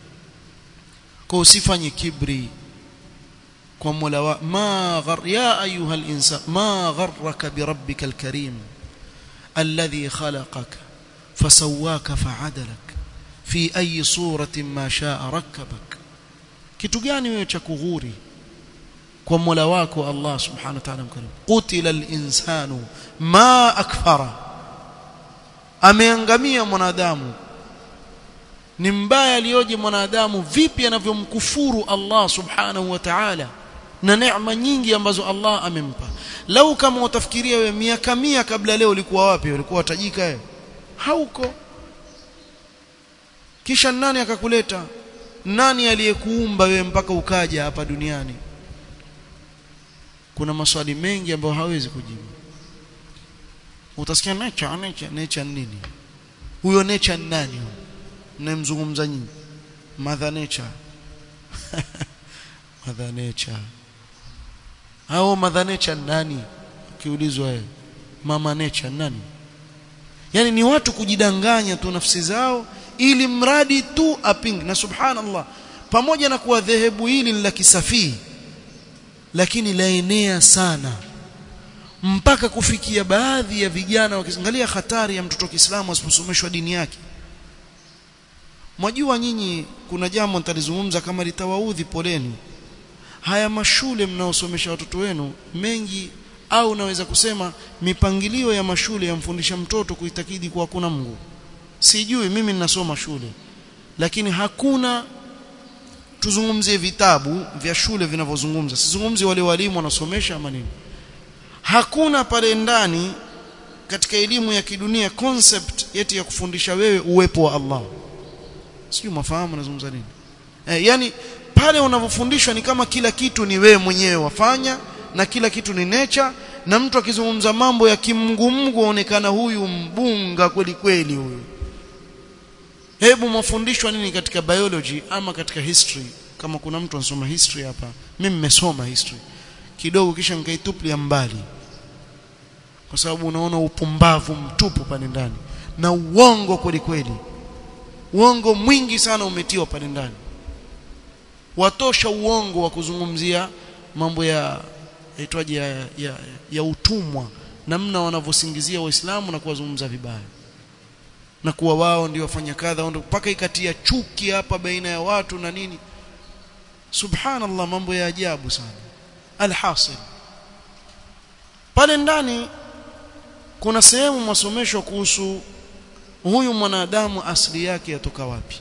kwa usifanye kibri kwa Mola wa ma ghar ya ayuha al-insan ma gharraka bi rabbika al-karim alladhi khalaqaka fasawwaka fa'adalak fi ayi suratin ma sha'a rakkabak kitu gani wewe cha kughuri kwa Mola wako Allah subhanahu wa ta'ala mkarim qutila al-insanu ma akfara ameangamia mwanadamu ni mbaya aliyoje mwanadamu vipi anavyomkufuru Allah subhanahu wa ta'ala na neema nyingi ambazo Allah amempa lau kama utafikiria wewe miaka mia kabla leo ulikuwa wapi ulikuwa tajika wewe hauko kisha nani akakuleta nani aliyekuumba wewe mpaka ukaja hapa duniani kuna maswali mengi ambayo hawezi kujibu utasikia nature nature nature nini huyo nature ni nani huyo mnamzungumza nyinyi mother nature mother nature hao mother nature nani ukiulizwa wewe mama nature nani yani ni watu kujidanganya tu nafsi zao ili mradi tu apinge na subhanallah pamoja na kuwa dhehebu hili la kisafii lakini laenea sana mpaka kufikia baadhi ya vijana wakiangalia hatari ya mtoto wa Kiislamu asiposomeshwa dini yake mwajua nyinyi kuna jambo nitalizungumza kama litawaudhi poleni haya mashule mnaosomesha watoto wenu mengi au naweza kusema mipangilio ya mashule yamfundisha mtoto kuitakidi kuwa kuna Mungu sijui mimi ninasoma shule lakini hakuna tuzungumzie vitabu vya shule vinavyozungumza sizungumzi wale walimu wanasomesha ama nini hakuna pale ndani katika elimu ya kidunia concept yeti ya kufundisha wewe uwepo wa Allah sijui mafahamu nazungumza nini eh, yani pale unavyofundishwa ni kama kila kitu ni wewe mwenyewe wafanya na kila kitu ni nature na mtu akizungumza mambo ya kimngumngu aonekana huyu mbunga kweli kweli huyu hebu mafundishwa nini katika biology ama katika history kama kuna mtu anasoma history hapa mimi nimesoma history kidogo kisha nikaituplia mbali kwa sababu unaona upumbavu mtupu pale ndani na uongo kweli kweli uongo mwingi sana umetiwa pale ndani watosha uongo wa kuzungumzia mambo ya yaitwaje ya, ya, ya, ya utumwa namna wanavyosingizia waislamu na kuwazungumza vibaya na kuwa wao ndio wafanya kadha mpaka ikatia chuki hapa baina ya watu na nini subhanallah mambo ya ajabu sana alhasil pale ndani kuna sehemu masomesho kuhusu huyu mwanadamu asili yake yatoka wapi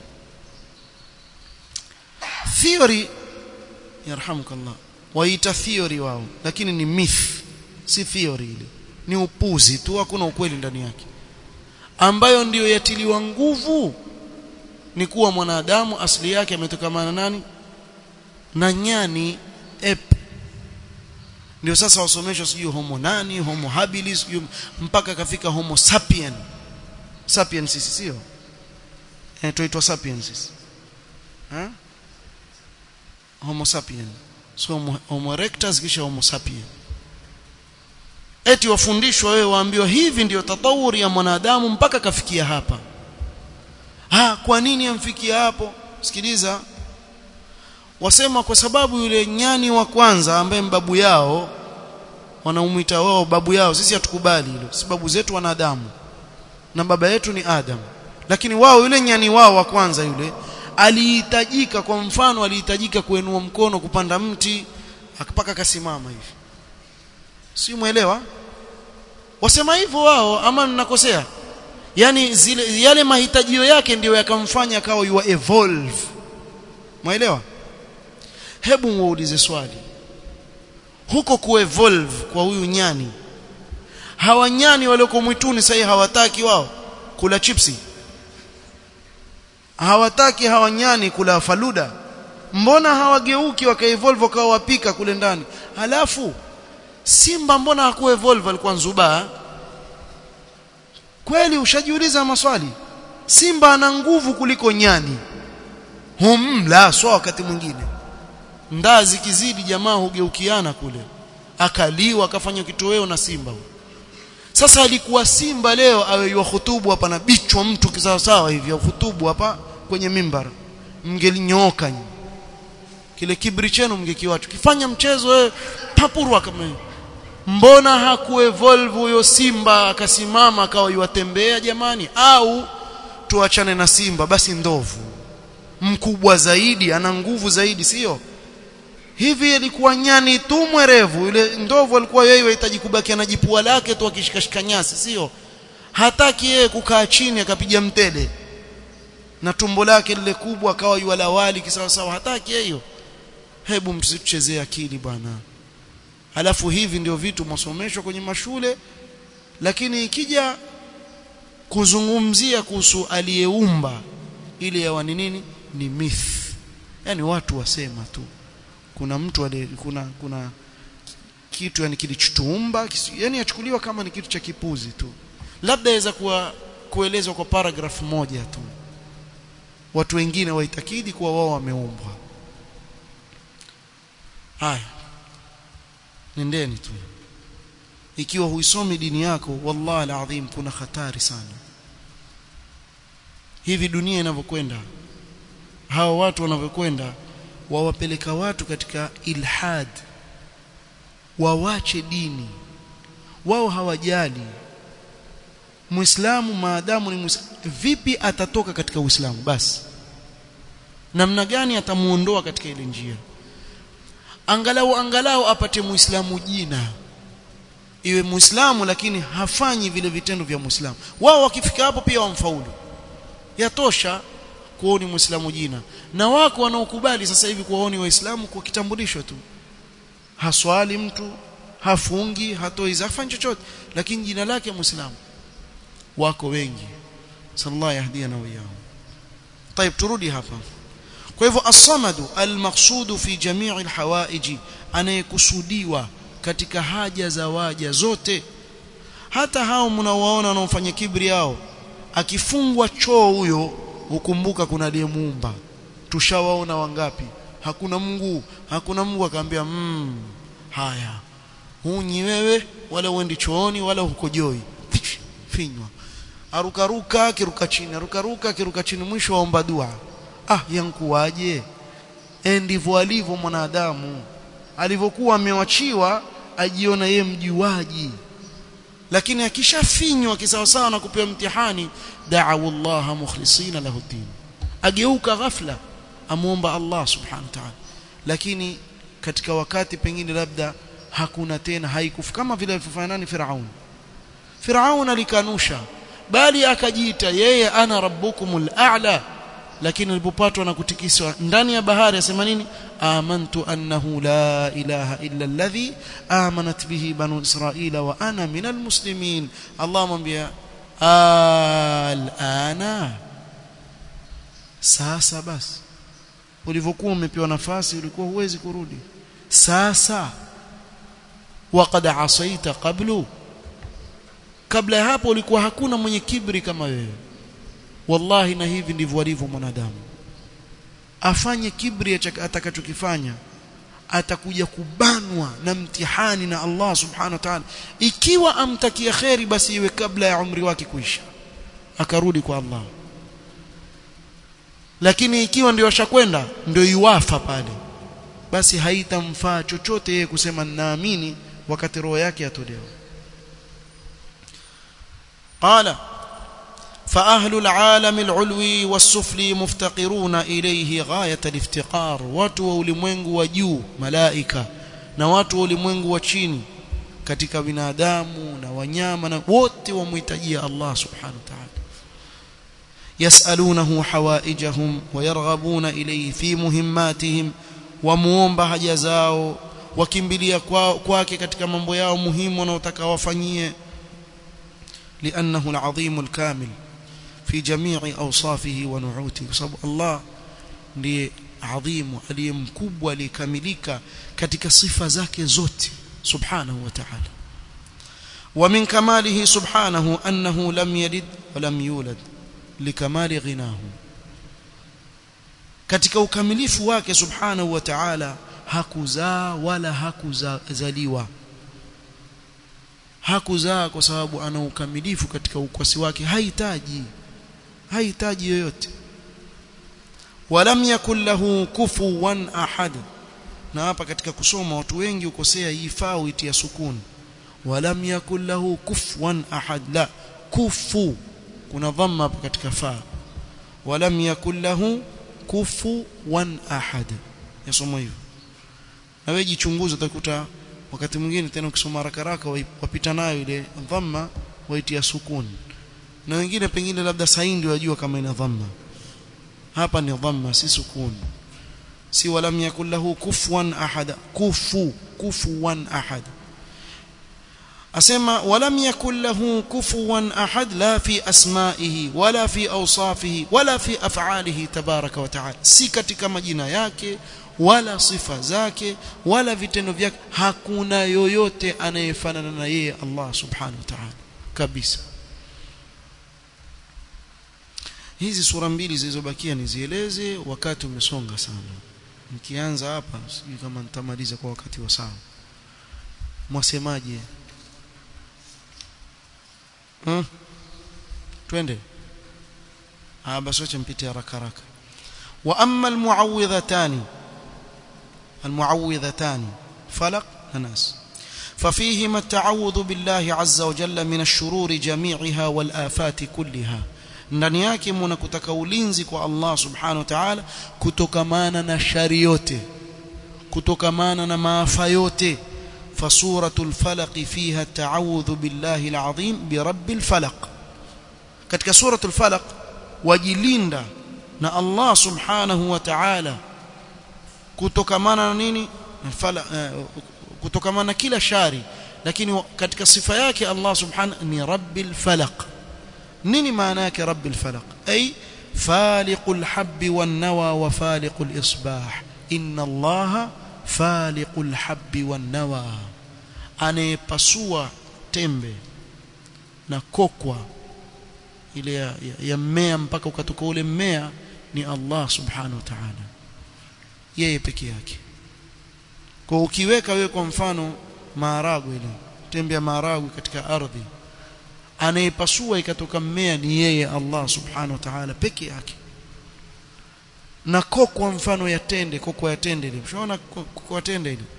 theory yarhamukallah waita theory wao lakini ni myth si theory ile ni upuzi tu hakuna ukweli ndani yake ambayo ndiyo yatiliwa nguvu ni kuwa mwanadamu asili yake ametokamana nani na nyani ep ndio sasa wasomeshwa sijui homo nani homo habilis sijui mpaka kafika homo sapien sapiens sisi sio eh tuitwa sapiens sisi eh homo sapien so homo, homo erectus kisha homo sapien eti wafundishwa wewe waambiwa hivi ndiyo tatawuri ya mwanadamu mpaka kafikia hapa ha kwa nini amfikia hapo sikiliza wasema kwa sababu yule nyani wa kwanza ambaye mbabu yao wanaumuita wao babu yao sisi hatukubali hilo si babu zetu wanadamu na baba yetu ni Adam lakini wao yule nyani wao wa kwanza yule alihitajika kwa mfano alihitajika kuenua mkono kupanda mti akapaka kasimama hivi si muelewa wasema hivyo wao ama ninakosea yani zile yale mahitajio yake ndiyo yakamfanya akawa you evolve muelewa hebu muulize swali huko kuevolve kwa huyu nyani hawa nyani walioko mwituni sasa hawataki wao kula chipsi hawataki hawa nyani kula faluda mbona hawageuki wakaevolve wakawa wapika kule ndani halafu simba mbona hakuevolve alikuwa nzubaa kweli ushajiuliza maswali simba ana nguvu kuliko nyani humla swa wakati mwingine ndaa zikizidi jamaa hugeukiana kule akaliwa akafanya kitoweo na simba huyo sasa alikuwa simba leo awe hutubu hapa na bichwa mtu kisawa sawa hivi hutubu hapa kwenye mimbar mngelinyooka kile kibri chenu mngekiwacha kifanya mchezo wewe papurwa kama hiyo mbona hakuevolve huyo simba akasimama akawa yuwatembea jamani au tuachane na simba basi ndovu mkubwa zaidi ana nguvu zaidi sio hivi ilikuwa nyani tu mwerevu yule ndovu alikuwa yeye anahitaji kubaki na jipua lake tu akishikashika nyasi sio hataki yeye kukaa chini akapiga mtele na tumbo lake lile kubwa akawa yuala wali kisawa sawa hataki hiyo hebu msichezee akili bwana alafu hivi ndio vitu masomeshwa kwenye mashule lakini ikija kuzungumzia kuhusu aliyeumba ile ya wani nini ni myth yani watu wasema tu kuna mtu ali, kuna kuna kitu yani kilichotuumba yani yachukuliwa kama ni kitu cha kipuzi tu labda yaweza kuwa kuelezwa kwa paragraph moja tu watu wengine waitakidi kuwa wao wameumbwa haya nendeni tu ikiwa huisomi dini yako wallahi alazim kuna hatari sana hivi dunia inavyokwenda hawa watu wanavyokwenda wawapeleka watu katika ilhad wawache dini wao hawajali muislamu maadamu ni muislamu vipi atatoka katika uislamu basi namna gani atamuondoa katika ile njia angalau angalau apate muislamu jina iwe muislamu lakini hafanyi vile vitendo vya muislamu wao wakifika hapo pia wamfaulu yatosha kuoni muislamu jina na wako wanaokubali sasa hivi kuwaoni waislamu kwa kitambulisho tu haswali mtu hafungi hatoi zafanyi chochote lakini jina lake muislamu wako wengi sallallahu yahdiana wa iyahum طيب turudi hapa kwa hivyo as-samadu al-maqsudu fi jami'i al-hawaiji anayekusudiwa katika haja za waja zote hata hao mnaowaona wanaofanya kibri yao akifungwa choo huyo hukumbuka kuna aliyemuumba tushawaona wangapi hakuna Mungu hakuna Mungu akamwambia mm, haya hunyi wewe wala uendi chooni wala hukojoi finywa arukaruka kiruka chini arukaruka kiruka chini mwisho waomba dua ah yankuwaje ndivyo alivyo mwanadamu alivyokuwa amewachiwa ajiona ye mjuaji lakini akishafinywa kisawasawa na kupewa mtihani da'u Allah mukhlisina lahu din ageuka ghafla amuomba Allah subhanahu wa ta'ala lakini katika wakati pengine labda hakuna tena haikufa kama vile alivyofanya nani Firaun Firaun alikanusha bali akajiita yeye ana rabbukumul a'la lakini alipopatwa na kutikiswa ndani ya bahari asema nini amantu annahu la ilaha illa alladhi amanat bihi banu israila wa ana minal muslimin Allah amwambia alana sasa basi ulivyokuwa umepewa nafasi ulikuwa huwezi kurudi sasa waqad asaita qablu kabla ya hapo ulikuwa hakuna mwenye kibri kama wewe wallahi na hivi ndivyo alivyo mwanadamu afanye kibri atakachokifanya atakuja kubanwa na mtihani na Allah subhanahu wa ta'ala ikiwa amtakia kheri basi iwe kabla ya umri wake kuisha akarudi kwa Allah lakini ikiwa ndio ashakwenda ndio yuwafa pale basi haitamfaa chochote yeye kusema naamini wakati roho yake yatolewa qala فأهل العالم العلوي والسفلي مفتقرون إليه غاية الافتقار watu wa ulimwengu wa juu malaika na watu wa ulimwengu wa chini katika binadamu na wanyama na wote wamhitajia Allah subhanahu wa ta'ala yasalunahu hawaijahum wayarghabuna ilayhi fi muhimmatihim wamuomba haja zao wakimbilia kwake katika mambo yao muhimu wanaotaka wafanyie لأنه العظيم الكامل في جميع أوصافه ونعوته بسبب الله ndiye adhimu aliye mkubwa aliyekamilika katika sifa zake zote subhanahu wa ta'ala wa min kamalihi subhanahu annahu lam yalid wa lam yulad likamali ghinahu katika ukamilifu wake subhanahu wa ta'ala hakuzaa wala hakuzaliwa hakuzaa kwa sababu ana ukamilifu katika ukwasi wake hahitaji hahitaji yoyote walam yakul lahu kufuwan ahad na hapa katika kusoma watu wengi ukosea hii faa uitia sukun walam yakul lahu kufuwan ahad la kufu kuna dhamma hapa katika faa walam yakul lahu kufuwan ahad yasoma hivyo na wewe jichunguze utakuta wakati mwingine tena ukisoma haraka haraka wapita nayo ile dhamma waitia sukun na wengine pengine labda sahihi ndio wajua kama ina dhamma hapa ni dhamma si sukun si walam yakul lahu kufuwan ahad kufu kufuwan ahad asema walam yakul lahu kufuwan ahad la fi asma'ihi wala fi awsafihi wala fi af'alihi tabaraka wa ta'ala si katika majina yake wala sifa zake wala vitendo vyake hakuna yoyote anayefanana na yeye Allah subhanahu wa ta'ala kabisa hizi sura mbili zilizobakia nizieleze wakati umesonga sana nikianza hapa sijui kama nitamaliza kwa wakati wa sawa mwasemaje hmm? twende ah basi acha mpite haraka haraka wa amma almuawwidhatani almuawwidhatani falaq na nas ففيهما التعوذ بالله عز وجل من الشرور جميعها والآفات كلها ndani yake mna kutaka ulinzi kwa Allah subhanahu wa ta'ala kutokamana na shari yote kutokamana na maafa yote fasuratul falaq fiha ta'awudhu billahi alazim bi rabbil falaq katika suratul falaq wajilinda na Allah subhanahu wa ta'ala kutokamana na nini kutokamana na kila shari lakini katika sifa yake Allah subhanahu ni rabbil falaq nini maana yake rabbil falaq ay faliqul habbi wan nawa wa faliqul isbah inna Allah faliqul habbi wan nawa anayepasua tembe na kokwa ile ya, ya, ya mmea mpaka ukatoka ule mmea ni Allah subhanahu wa ta'ala yeye peke yake kwa ukiweka wewe kwa mfano maharagwe ile tembe ya maharagwe katika ardhi anayepasua ikatoka mmea ni yeye Allah subhanahu wa ta'ala peke yake na kokwa mfano ya tende kokwa ya tende ile ushaona kokwa ya tende ile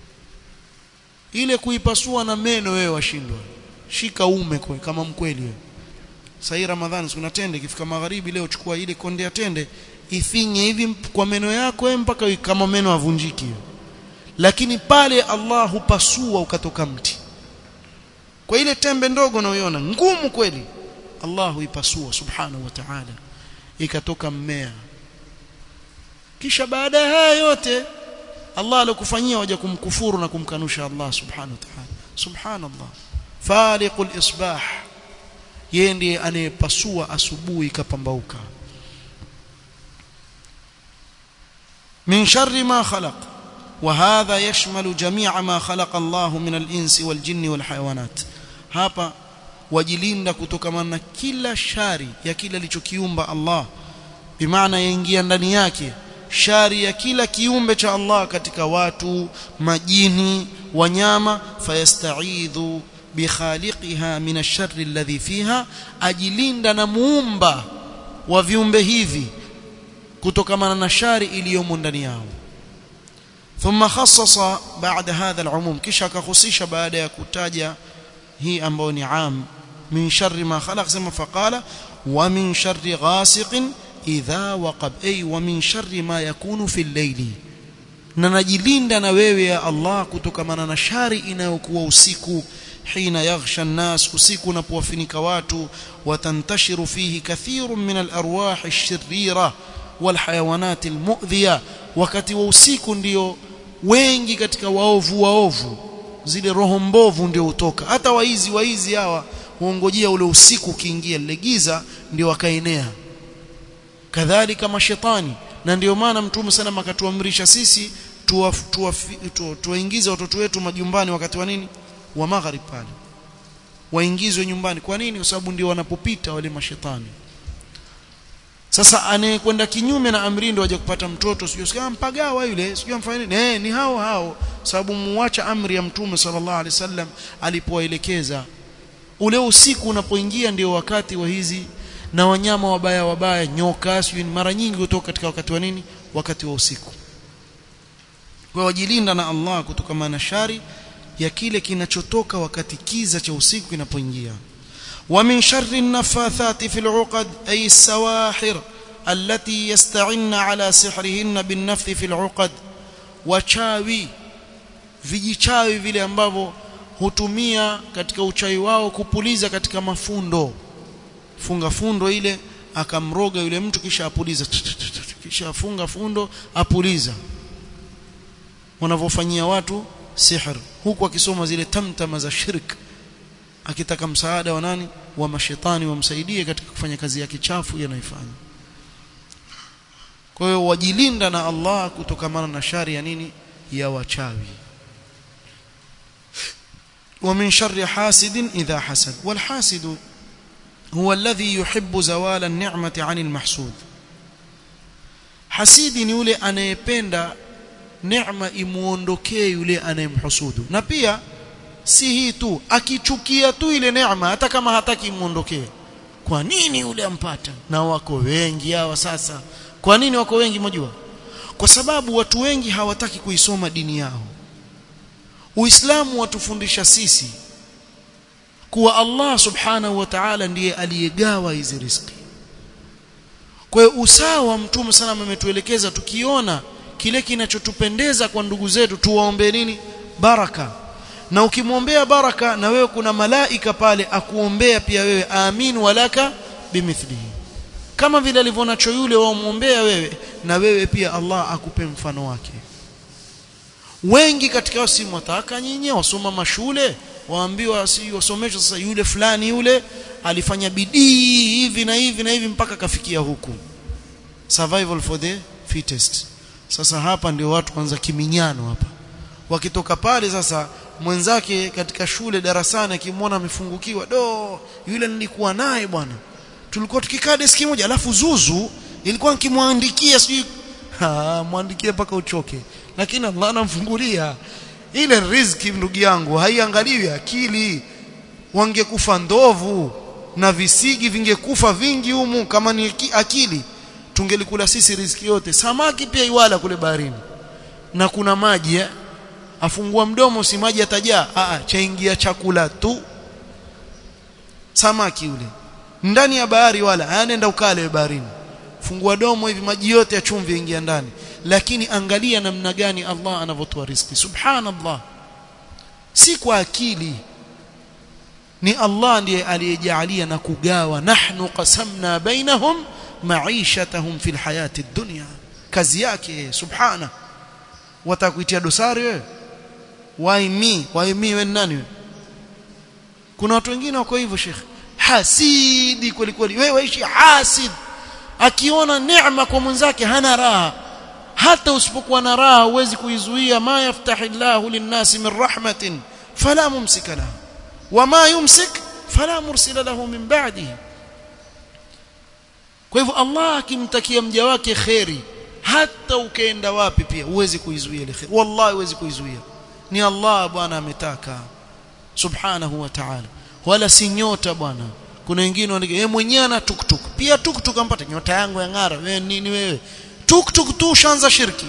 ile kuipasua na meno wewe washindwa shika ume kwa kama mkweli wewe sasa ramadhani kuna tende ikifika magharibi leo chukua ile konde ya tende ifinye hivi kwa meno yako wewe mpaka kama meno avunjiki lakini pale Allah hupasua ukatoka mti kwa ile tembe ndogo unayoiona ngumu kweli Allah huipasua subhanahu wa ta'ala ikatoka mmea kisha baada ya haya yote Allah alikufanyia waje kumkufuru na kumkanusha Allah subhanahu wa ta'ala subhanallah faliqul isbah yeye ndiye anayepasua asubuhi ikapambauka min sharri ma khalaq وهذا يشمل جميع ما خلق الله من الإنس والجن والحيوانات hapa wajilinda kutokana na kila shari ya kila alichokiumba Allah bimaana yaingia ndani yake shari ya kila kiumbe cha Allah katika watu majini wanyama fayastaidhu bikhaliqiha min ash-sharri alladhi fiha ajilinda na muumba wa viumbe hivi kutokana na shari iliyomo ndani yao ثم خصص بعد هذا العموم kisha akahusisha baada ya kutaja hii ambayo ni am min sharri ma khalaq sema faqala wa min sharri ghasiqin idha waqab ay wa min sharri ma yakunu fi al-layli na najilinda na wewe ya Allah kutokana na shari inayokuwa usiku hina yaghsha an-nas usiku unapowafinika watu watantashiru fihi kathirun min al-arwah ash-shirira wal hayawanat al-mu'dhiya wakati wa usiku ndio wengi katika waovu waovu zile roho mbovu ndio hutoka hata waizi waizi hawa huongojea ule usiku ukiingia lile giza ndio wakaenea kadhalika mashetani na ndio maana mtume sana akatuamrisha sisi tuwaingize watoto wetu majumbani wakati wa nini wa magharib pale waingizwe nyumbani kwa nini kwa sababu ndio wanapopita wale mashetani sasa anayekwenda kinyume na amri ndio aje kupata mtoto sio sikia mpagawa yule sio mfanya nini eh ni hao hao sababu muacha amri ya mtume sallallahu alaihi wasallam alipowaelekeza ule usiku unapoingia ndio wakati wa hizi na wanyama wabaya wabaya nyoka sio mara nyingi hutoka katika wakati wa nini wakati wa usiku kwa wajilinda na Allah kutokana na shari ya kile kinachotoka wakati kiza cha usiku kinapoingia ومن شر النفاثات في العقد أي السواحر التي يستعن على سحرهن بالنفث في العقد wachawi vijichawi vile ambavyo hutumia katika uchawi wao kupuliza katika mafundo funga fundo ile akamroga yule mtu kisha apuliza kisha afunga fundo apuliza wanavyofanyia watu sihr huku akisoma zile tamtama za shirk akitaka msaada wa nani wa mashetani wamsaidie katika kufanya kazi yake chafu yanaifanya kwa hiyo wajilinda na Allah kutokamana na shari ya nini ya wachawi ومن شر حاسد إذا حسد والحاسد huwa alladhi yuhibbu zawala an-ni'mati 'anil mahsud hasidi ni yule anayependa neema imuondokee yule anayemhusudu na pia si hii tu akichukia tu ile neema hata kama hataki imuondokee kwa nini yule ampata na wako wengi hawa sasa kwa nini wako wengi mjua kwa sababu watu wengi hawataki kuisoma dini yao Uislamu watufundisha sisi kuwa Allah subhanahu wa ta'ala ndiye aliyegawa hizi riziki kwa hiyo usawa mtume sana ametuelekeza tukiona kile kinachotupendeza kwa ndugu zetu tuwaombe nini baraka na ukimwombea baraka na wewe kuna malaika pale akuombea pia wewe amin walaka bimithlihi kama vile alivyonacho yule waomwombea wewe na wewe pia Allah akupe mfano wake wengi katika si mwataka nyinyi wasoma mashule waambiwa si wasomeshwa sasa yule fulani yule alifanya bidii hivi na hivi na hivi mpaka kafikia huku survival for the fittest sasa hapa ndio watu kwanza kiminyano hapa wakitoka pale sasa mwenzake katika shule darasani akimwona amefungukiwa do yule nilikuwa naye bwana tulikuwa tukikaa deski moja alafu zuzu ilikuwa nikimwandikia sijui mwandikie mpaka uchoke lakini Allah anamfungulia ile riziki ndugu yangu haiangaliwi akili wangekufa ndovu na visigi vingekufa vingi humu kama ni akili tungelikula sisi riziki yote samaki pia iwala kule baharini na kuna maji eh? afungua mdomo si maji atajaa a chaingia chakula tu samaki yule ndani ya bahari wala anaenda ukale baharini fungua domo hivi maji yote ya chumvi ingia ndani lakini angalia namna gani Allah anavyotoa riziki subhanallah si kwa akili ni Allah ndiye aliyejalia na kugawa nahnu qasamna bainahum maishatahum fil hayati dunya kazi yake subhana watakuitia dosari wewe why me why me wewe nani wewe kuna watu wengine wako hivyo shekhi hasidi kweli kweli wewe waishi hasid akiona neema kwa mwenzake hana raha hata usipokuwa na raha huwezi kuizuia ma yaftahillahu linnasi min rahmatin fala mumsika lahu wama yumsik fala mursila lahu min ba'dihi kwa hivyo Allah akimtakia mja wake kheri hata ukaenda wapi pia huwezi kuizuia ile kheri wallahi huwezi kuizuia ni Allah bwana ametaka subhanahu wa ta'ala wala si nyota bwana kuna wengine wanaje yeye mwenyewe ana tuktuk pia tuktuk ampata nyota yangu ya ngara wewe nini wewe tuktuk tu shanza shirki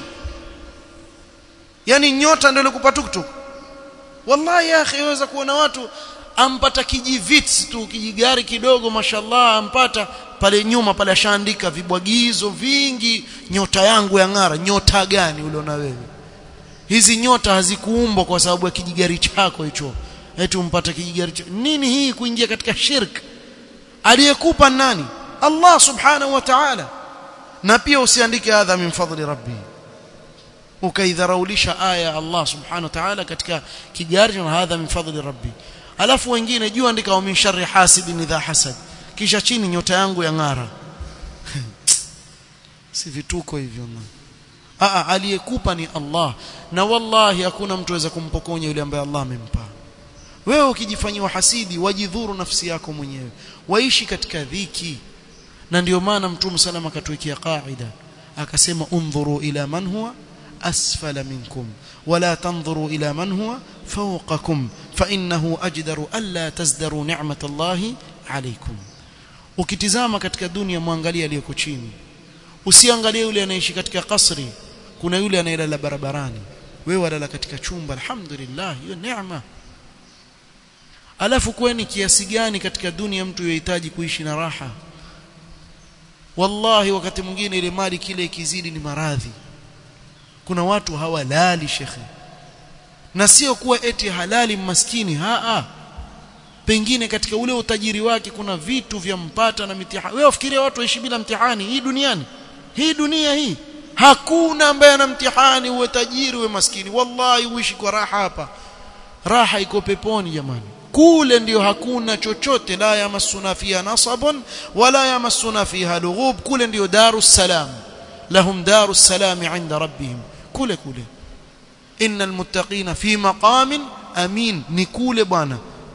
yani nyota ndio ilikupa tuktuk wallahi ya akhi waweza kuona watu ampata kijivits tu kijigari kidogo mashallah ampata pale nyuma pale ashaandika vibwagizo vingi nyota yangu ya ngara nyota gani uliona wewe hizi nyota hazikuumbwa kwa sababu ya kijigari chako hicho eti umpata kijigari chako nini hii kuingia katika shirk aliyekupa nani Allah subhanahu wa ta'ala na pia usiandike hadha min fadli rabbi ukaidharaulisha aya Allah subhanahu wa ta'ala katika kijari na hadha min fadli rabbi alafu wengine juu andika wa min sharri hasidin idha hasad kisha chini nyota yangu ya ngara si vituko hivyo Aa, aliyekupa ni Allah na wallahi hakuna mtu aweza kumpokonya yule ambaye Allah amempa wewe ukijifanyia hasidi wajidhuru nafsi yako mwenyewe waishi katika dhiki na ndio maana mtume salama akatuwekea kaida akasema undhuru ila man huwa asfala minkum wala tanzuru ila man huwa fawqakum fa innahu ajdaru alla tazdaru ni'mat Allahi alaykum ukitizama katika dunia muangalia aliyoko chini usiangalie yule anaishi katika kasri kuna yule anayelala barabarani wewe walala katika chumba alhamdulillah hiyo neema alafu kweni kiasi gani katika dunia mtu yohitaji kuishi na raha wallahi wakati mwingine ile mali kile ikizidi ni maradhi kuna watu hawalali shekhe na sio kuwa eti halali maskini haa pengine katika ule utajiri wake kuna vitu vya mpata na mitihani wewe ufikiria watu waishi bila mtihani hii duniani hii dunia hii hakuna ambaye ana mtihani uwe tajiri uwe maskini wallahi uishi kwa raha hapa raha iko peponi jamani kule ndio hakuna chochote la yamassuna fiha nasabun wala yamassuna fiha lughub kule ndio darus salam lahum darus salam inda rabbihim kule kule innal muttaqina fi maqamin amin ni kule bwana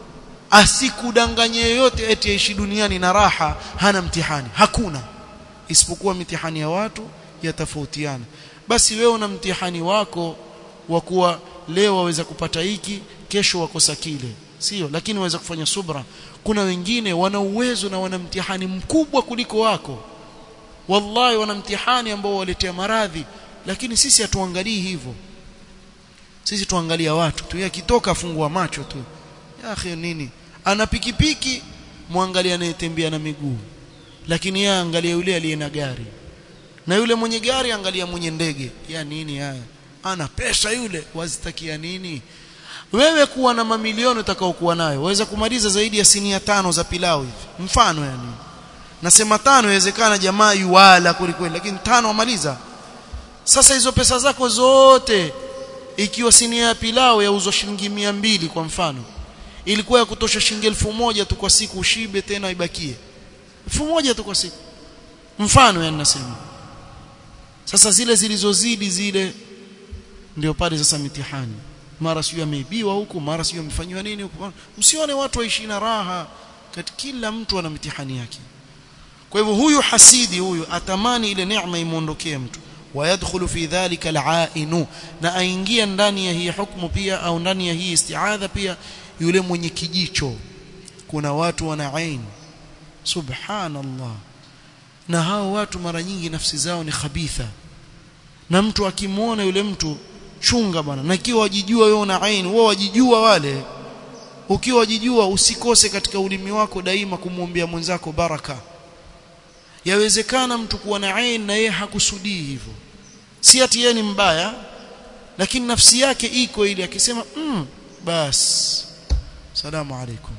asikudanganye yoyote eti aishi duniani na raha hana mtihani hakuna isipokuwa mitihani ya watu yatofautiana basi wewe una mtihani wako wa kuwa leo waweza kupata hiki kesho wakosa kile sio lakini waweza kufanya subra kuna wengine wana uwezo na wana mtihani mkubwa kuliko wako wallahi wana mtihani ambao waletea maradhi lakini sisi hatuangalii hivyo sisi tuangalia watu tu akitoka afungua macho tu ya akhi nini ana pikipiki muangalia anayetembea na miguu lakini yeye angalia yule aliye na gari na yule mwenye gari angalia mwenye ndege ya nini haya ana pesa yule wazitakia nini wewe kuwa na mamilioni utakaokuwa nayo waweza kumaliza zaidi ya sinia tano za pilau hivi mfano yani nasema tano inawezekana jamaa yuwala kweli lakini tano amaliza sasa hizo pesa zako zote ikiwa sinia ya pilau yauzwa shilingi mia mbili kwa mfano ilikuwa ya kutosha shilingi elfu moja tu kwa siku ushibe tena ibakie elfu moja tu kwa siku mfano yani nasema sasa zile zilizozidi zile ndio pale sasa mitihani mara sio ameibiwa huku mara sio amefanywa nini huku msione watu waishi na raha kati kila mtu ana mitihani yake kwa hivyo huyu hasidi huyu atamani ile neema imuondokee mtu ويدخل في ذلك العائن na aingia ndani ya hii hukumu pia au ndani ya hii istiadha pia yule mwenye kijicho kuna watu wana ain subhanallah na hao watu mara nyingi nafsi zao ni khabitha na mtu akimwona yule mtu chunga bwana na ikiwa wajijua wewe una ain wewe wajijua wale ukiwa wajijua usikose katika ulimi wako daima kumwombea mwenzako baraka yawezekana mtu kuwa na ain na yeye hakusudii hivyo si ati yeye ni mbaya lakini nafsi yake iko ile akisema mm, bas salamu alaikum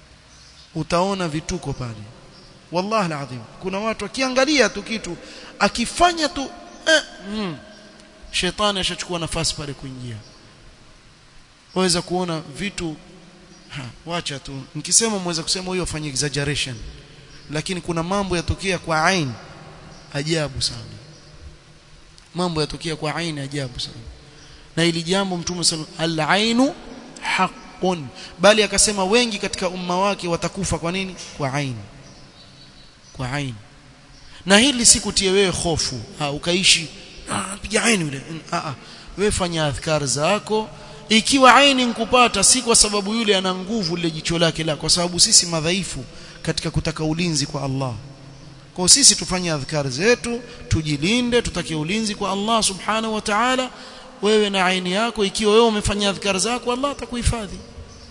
utaona vituko pale wallahi alazim kuna watu akiangalia tu kitu akifanya tu eh, mm, shetani ashachukua nafasi pale kuingia waweza kuona vitu ha, wacha tu nikisema mweza kusema huyo afanye exaggeration lakini kuna mambo yatokea kwa ain ajabu sana mambo yatokea kwa ain ajabu sana na ili jambo mtume sallallahu al-ainu haqqun bali akasema wengi katika umma wake watakufa kwa nini kwa ain kwa ain na hili sikutie wewe hofu ha ukaishi piga ain yule a a wewe fanya adhkar zako ikiwa aini nkupata si kwa sababu yule ana nguvu lile jicho lake la kwa sababu sisi madhaifu katika kutaka ulinzi kwa Allah kwa sisi tufanye adhkar zetu tujilinde tutake ulinzi kwa Allah subhanahu wa ta'ala wewe na aini yako ikiwa wewe umefanya adhkar zako Allah atakuhifadhi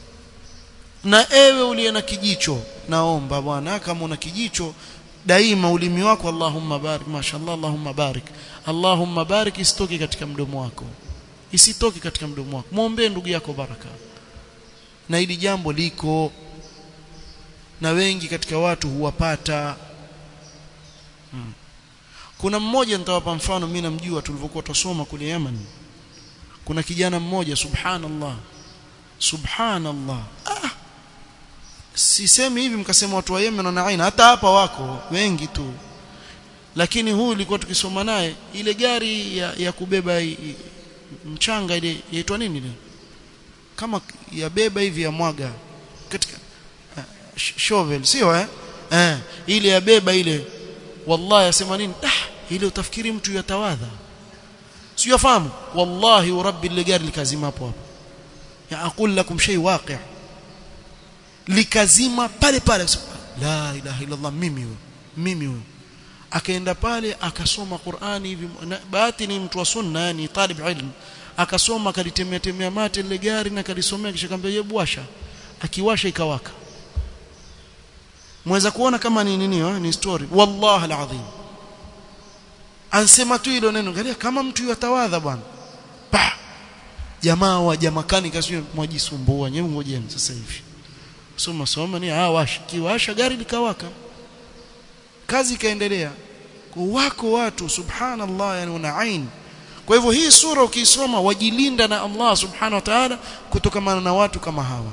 na ewe uliye na kijicho naomba bwana kama una kijicho daima ulimi wako Allahumma barik mashallah Allahumma barik Allahumma barik isitoke katika mdomo wako isitoke katika mdomo wako muombe ndugu yako baraka na hili jambo liko na wengi katika watu huwapata hmm. kuna mmoja nitawapa mfano mimi namjua tulivyokuwa tusoma kule Yemen kuna kijana mmoja subhanallah subhanallah ah sisemi hivi mkasema watu wa Yemen wana aina hata hapa wako wengi tu lakini huyu ilikuwa tukisoma naye ile gari ya, ya kubeba i, i, mchanga ile yaitwa nini ile kama ya beba hivi ya mwaga katika uh, shovel sio eh eh ile ya beba ile wallahi asema nini ah ile utafikiri mtu yatawadha sio yafahamu wallahi wa rabbi ile gari likazima hapo hapo ya aqul lakum shay waqi' likazima pale pale la ilaha illa allah mimi huyo mimi huyo akaenda pale akasoma Qur'ani hivi bahati ni mtu wa sunna yani talib ilm akasoma akalitemea temea mate ile gari na kalisomea kisha kaambia hebu washa akiwasha ikawaka mweza kuona kama ni nini ni story wallahi alazim ansema tu hilo neno angalia kama mtu yatawadha bwana pa jamaa wa jamakani kasio mwajisumbua nyewe ngojeni sasa hivi soma soma ni ah washa kiwasha gari likawaka kazi ikaendelea wako watu subhanallah yani una ain kwa hivyo hii sura ukisoma wajilinda na Allah subhanahu wa ta'ala kutokana na watu kama hawa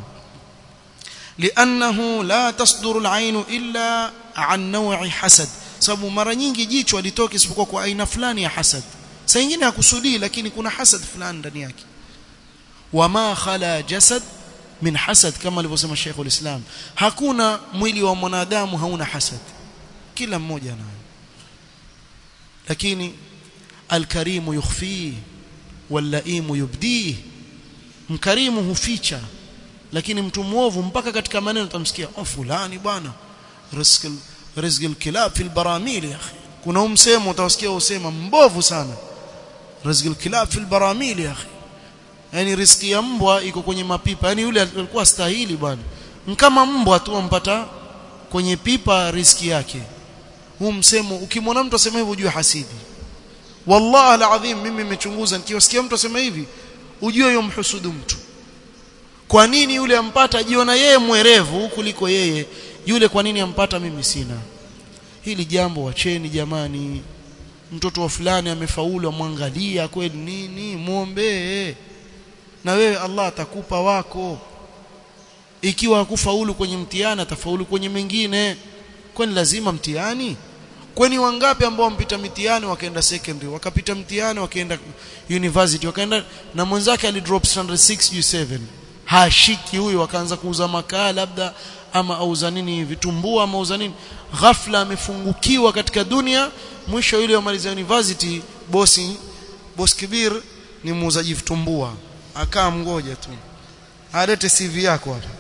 لانه لا تصدر العين الا عن نوع حسد sababu mara nyingi jicho alitoka isipokuwa kwa aina fulani ya hasad saa nyingine hakusudii lakini kuna hasad fulani ndani yake wama khala jasad min hasad kama alivyosema Sheikh ulislam hakuna mwili wa mwanadamu hauna hasad kila mmoja anayo lakini alkarimu yukhfi wallaimu yubdi mkarimu huficha lakini mtu muovu mpaka katika maneno utamsikia oh fulani bwana rizq rizq alkilab fi albaramil ya akhi kuna umsemo utawasikia usema mbovu sana rizq alkilab fi albaramil ya akhi yani riziki ya mbwa iko kwenye mapipa yani yule alikuwa stahili bwana kama mbwa tu ampata kwenye pipa riziki yake huu msemo ukimwona mtu asema hivyo ujue hasidi wallahi alazim mimi nimechunguza nikiwasikia mtu asema hivi ujue yeye mhusudu mtu kwa nini yule ampata jiona yeye mwerevu kuliko yeye yule kwa nini ampata mimi sina hili jambo wacheni jamani mtoto wa fulani amefaulu amwangalia kweli nini muombee na wewe Allah atakupa wako ikiwa hakufaulu kwenye mtihani atafaulu kwenye mengine kwani lazima mtihani kwani wangapi ambao wampita mitihani wakaenda secondary wakapita mtihani wakaenda university wakaenda na mwenzake alidrop standard 6 7 hashiki huyu akaanza kuuza makaa labda ama auza nini vitumbua ama auza nini ghafla amefungukiwa katika dunia mwisho yule amaliza university bosi boss kibir ni muuzaji vitumbua akaa mgoja tu alete CV yako hapa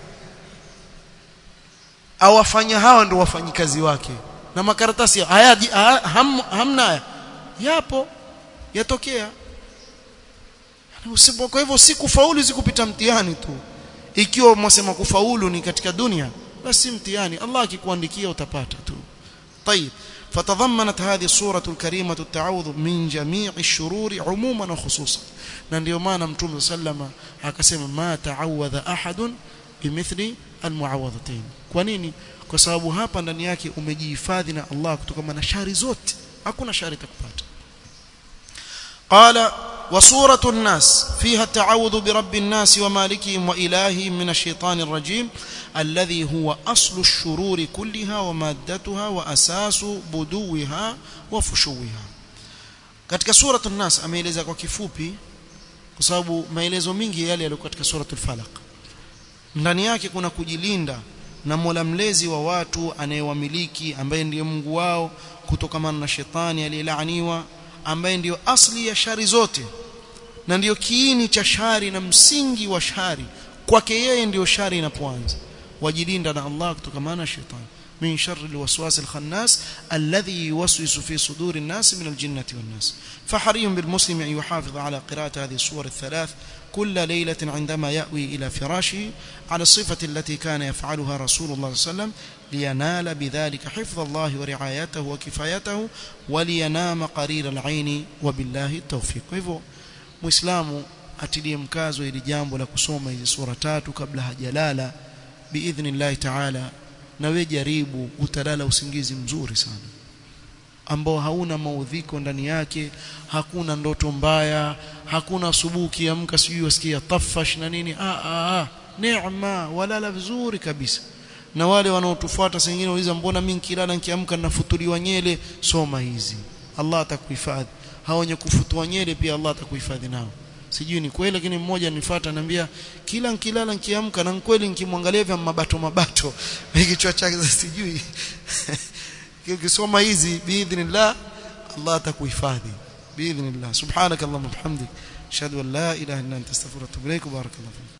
awafanya hawa ndio wafanyikazi wake na makaratasi haya ham, hamna yapo yatokea usipo kwa hivyo si kufaulu si kupita mtihani tu ikiwa mwasema kufaulu ni katika dunia basi mtihani Allah akikuandikia utapata tu طيب فتضمنت هذه الصورة الكريمة التعوذ من جميع الشرور عموما وخصوصا na ndio maana mtume sallama akasema ma ta'awadha ahadun bimithli almuawadhatain kwa nini kwa sababu hapa ndani yake umejihifadhi na Allah kutokana na shari zote hakuna shari itakupata قال وصورة الناس فيها التعوذ برب الناس ومالكهم وإلههم من الشيطان الرجيم الذي هو أصل الشرور كلها ومادتها وأساس بدوها وفشوها katika suratu nas ameeleza kwa kifupi kwa sababu maelezo mingi yale yalikuwa katika suratul falaq ndani yake kuna kujilinda na Mola mlezi wa watu anayewamiliki ambaye ndiye Mungu wao kutokamana na shetani aliyelaaniwa ambaye ndiyo asli ya shari zote na ndiyo kiini cha shari na msingi wa shari kwake yeye ndiyo shari inapoanza wajilinda na Allah kutokamana na shetani من شر الوسواس الخناس الذي يوسوس في صدور الناس من الجنة والناس فحري بالمسلم أن يحافظ على قراءة هذه السور الثلاث كل ليلة عندما يأوي إلى فراشه على الصفة التي كان يفعلها رسول الله صلى الله عليه وسلم لينال بذلك حفظ الله ورعايته وكفايته ولينام قرير العين وبالله التوفيق hivyo muislamu atilie mkazo ili jambo la kusoma hizi sura tatu kabla hajalala biidhnillah ta'ala na we jaribu utalala usingizi mzuri sana ambao hauna maudhiko ndani yake hakuna ndoto mbaya hakuna asubuhi kiamka sijui wasikia tafash na nini ah ah, ah. neema walala vizuri kabisa na wale wanaotufuata sengine wauliza mbona mimi nikilala nikiamka nafutuliwa nyele soma hizi Allah atakuhifadhi hao wenye kufutua nyele pia Allah atakuhifadhi nao sijui ni kweli lakini mmoja nifuata anambia kila nikilala nikiamka na kweli nikimwangalia vya mabato mabato kichwa chake sijui ukisoma hizi biidhnillah Allah atakuhifadhi biidhnillah subhanakallahumma bihamdik ashhadu an la ilaha illa anta astaghfiruka wa atubu ilaik barakallahu